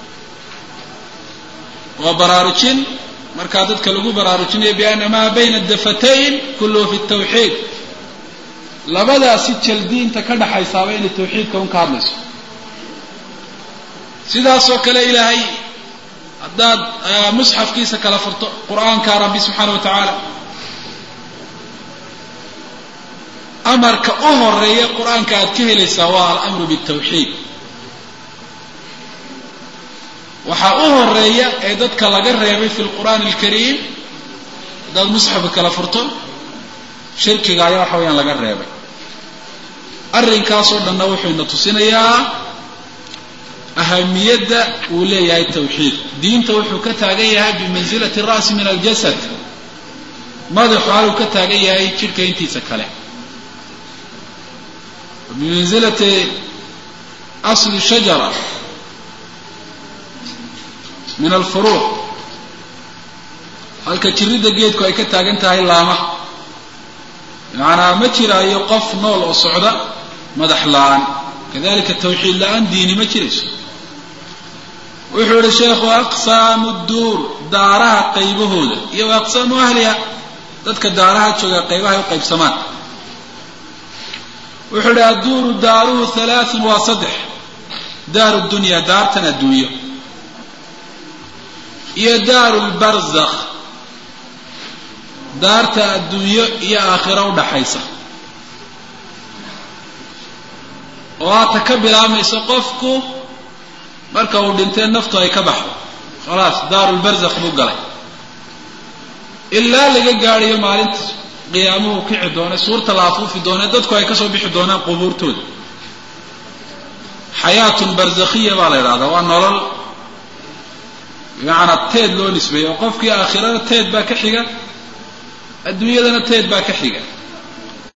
waa baraarujin markaa dadka lagu baraarujinayo biana maa bayna dafatayn kulluhu fi tawxiid labadaasi jaldiinta ka dhaxaysaaba inay tawxiidka un ka hadlayso sidaasoo kale ilaahay haddaad musxafkiisa kala furto qur-aanka rabbi subxaana wa tacaala amarka u horeeya qur-aanka aad ka helaysaa waa alamru bitawxiid waxaa u horeeya ee dadka laga reebay fi lqur'aani alkariim haddaad musxafka kala furto shirkiga ayaa waxa weyaan laga reebay arrinkaasoo dhanna wuxuu ina tusinayaa ahamiyadda uu leeyahay tawxiid diinta wuxuu ka taagan yahay bimansilati ra'si min aljasad madaxu haluu ka taagan yahay jidhka intiisa kale bimansilati asli shajara min alfuruuc halka jiridda geedku ay ka taagan tahay laama macanaa ma jiraayo qof nool oo socda madax la-aan kadalika tawxiid la-aan diini ma jirayso wuxuu yihi sheekhu aqsaamu duur daaraha qaybahooda iyo wa aqsaamu ahliha dadka daaraha jooga qaybahay u qaybsamaan wuxuu yihi adduuru daaruhu halaathun waa saddex daaru dunya daartan adduunyo iyo daaru lbarzakh daarta adduunyo iyo aakhiro udhaxaysa oo aata ka bilaabmayso qofku marka uu dhintee naftu ay ka baxdo khalaas daaru lbarzakh buu galay ilaa laga gaadhayo maalinta qiyaamuhu kici doona suurta la afuufi doona dadku ay kasoo bixi doonaan qubuurtooda xayaatun barzakhiya baa la idhahdaa waa nolol bimacnaa teed loo nisbeeyo oo qofkii aakhirada teed baa ka xiga adduunyadana teed baa ka xiga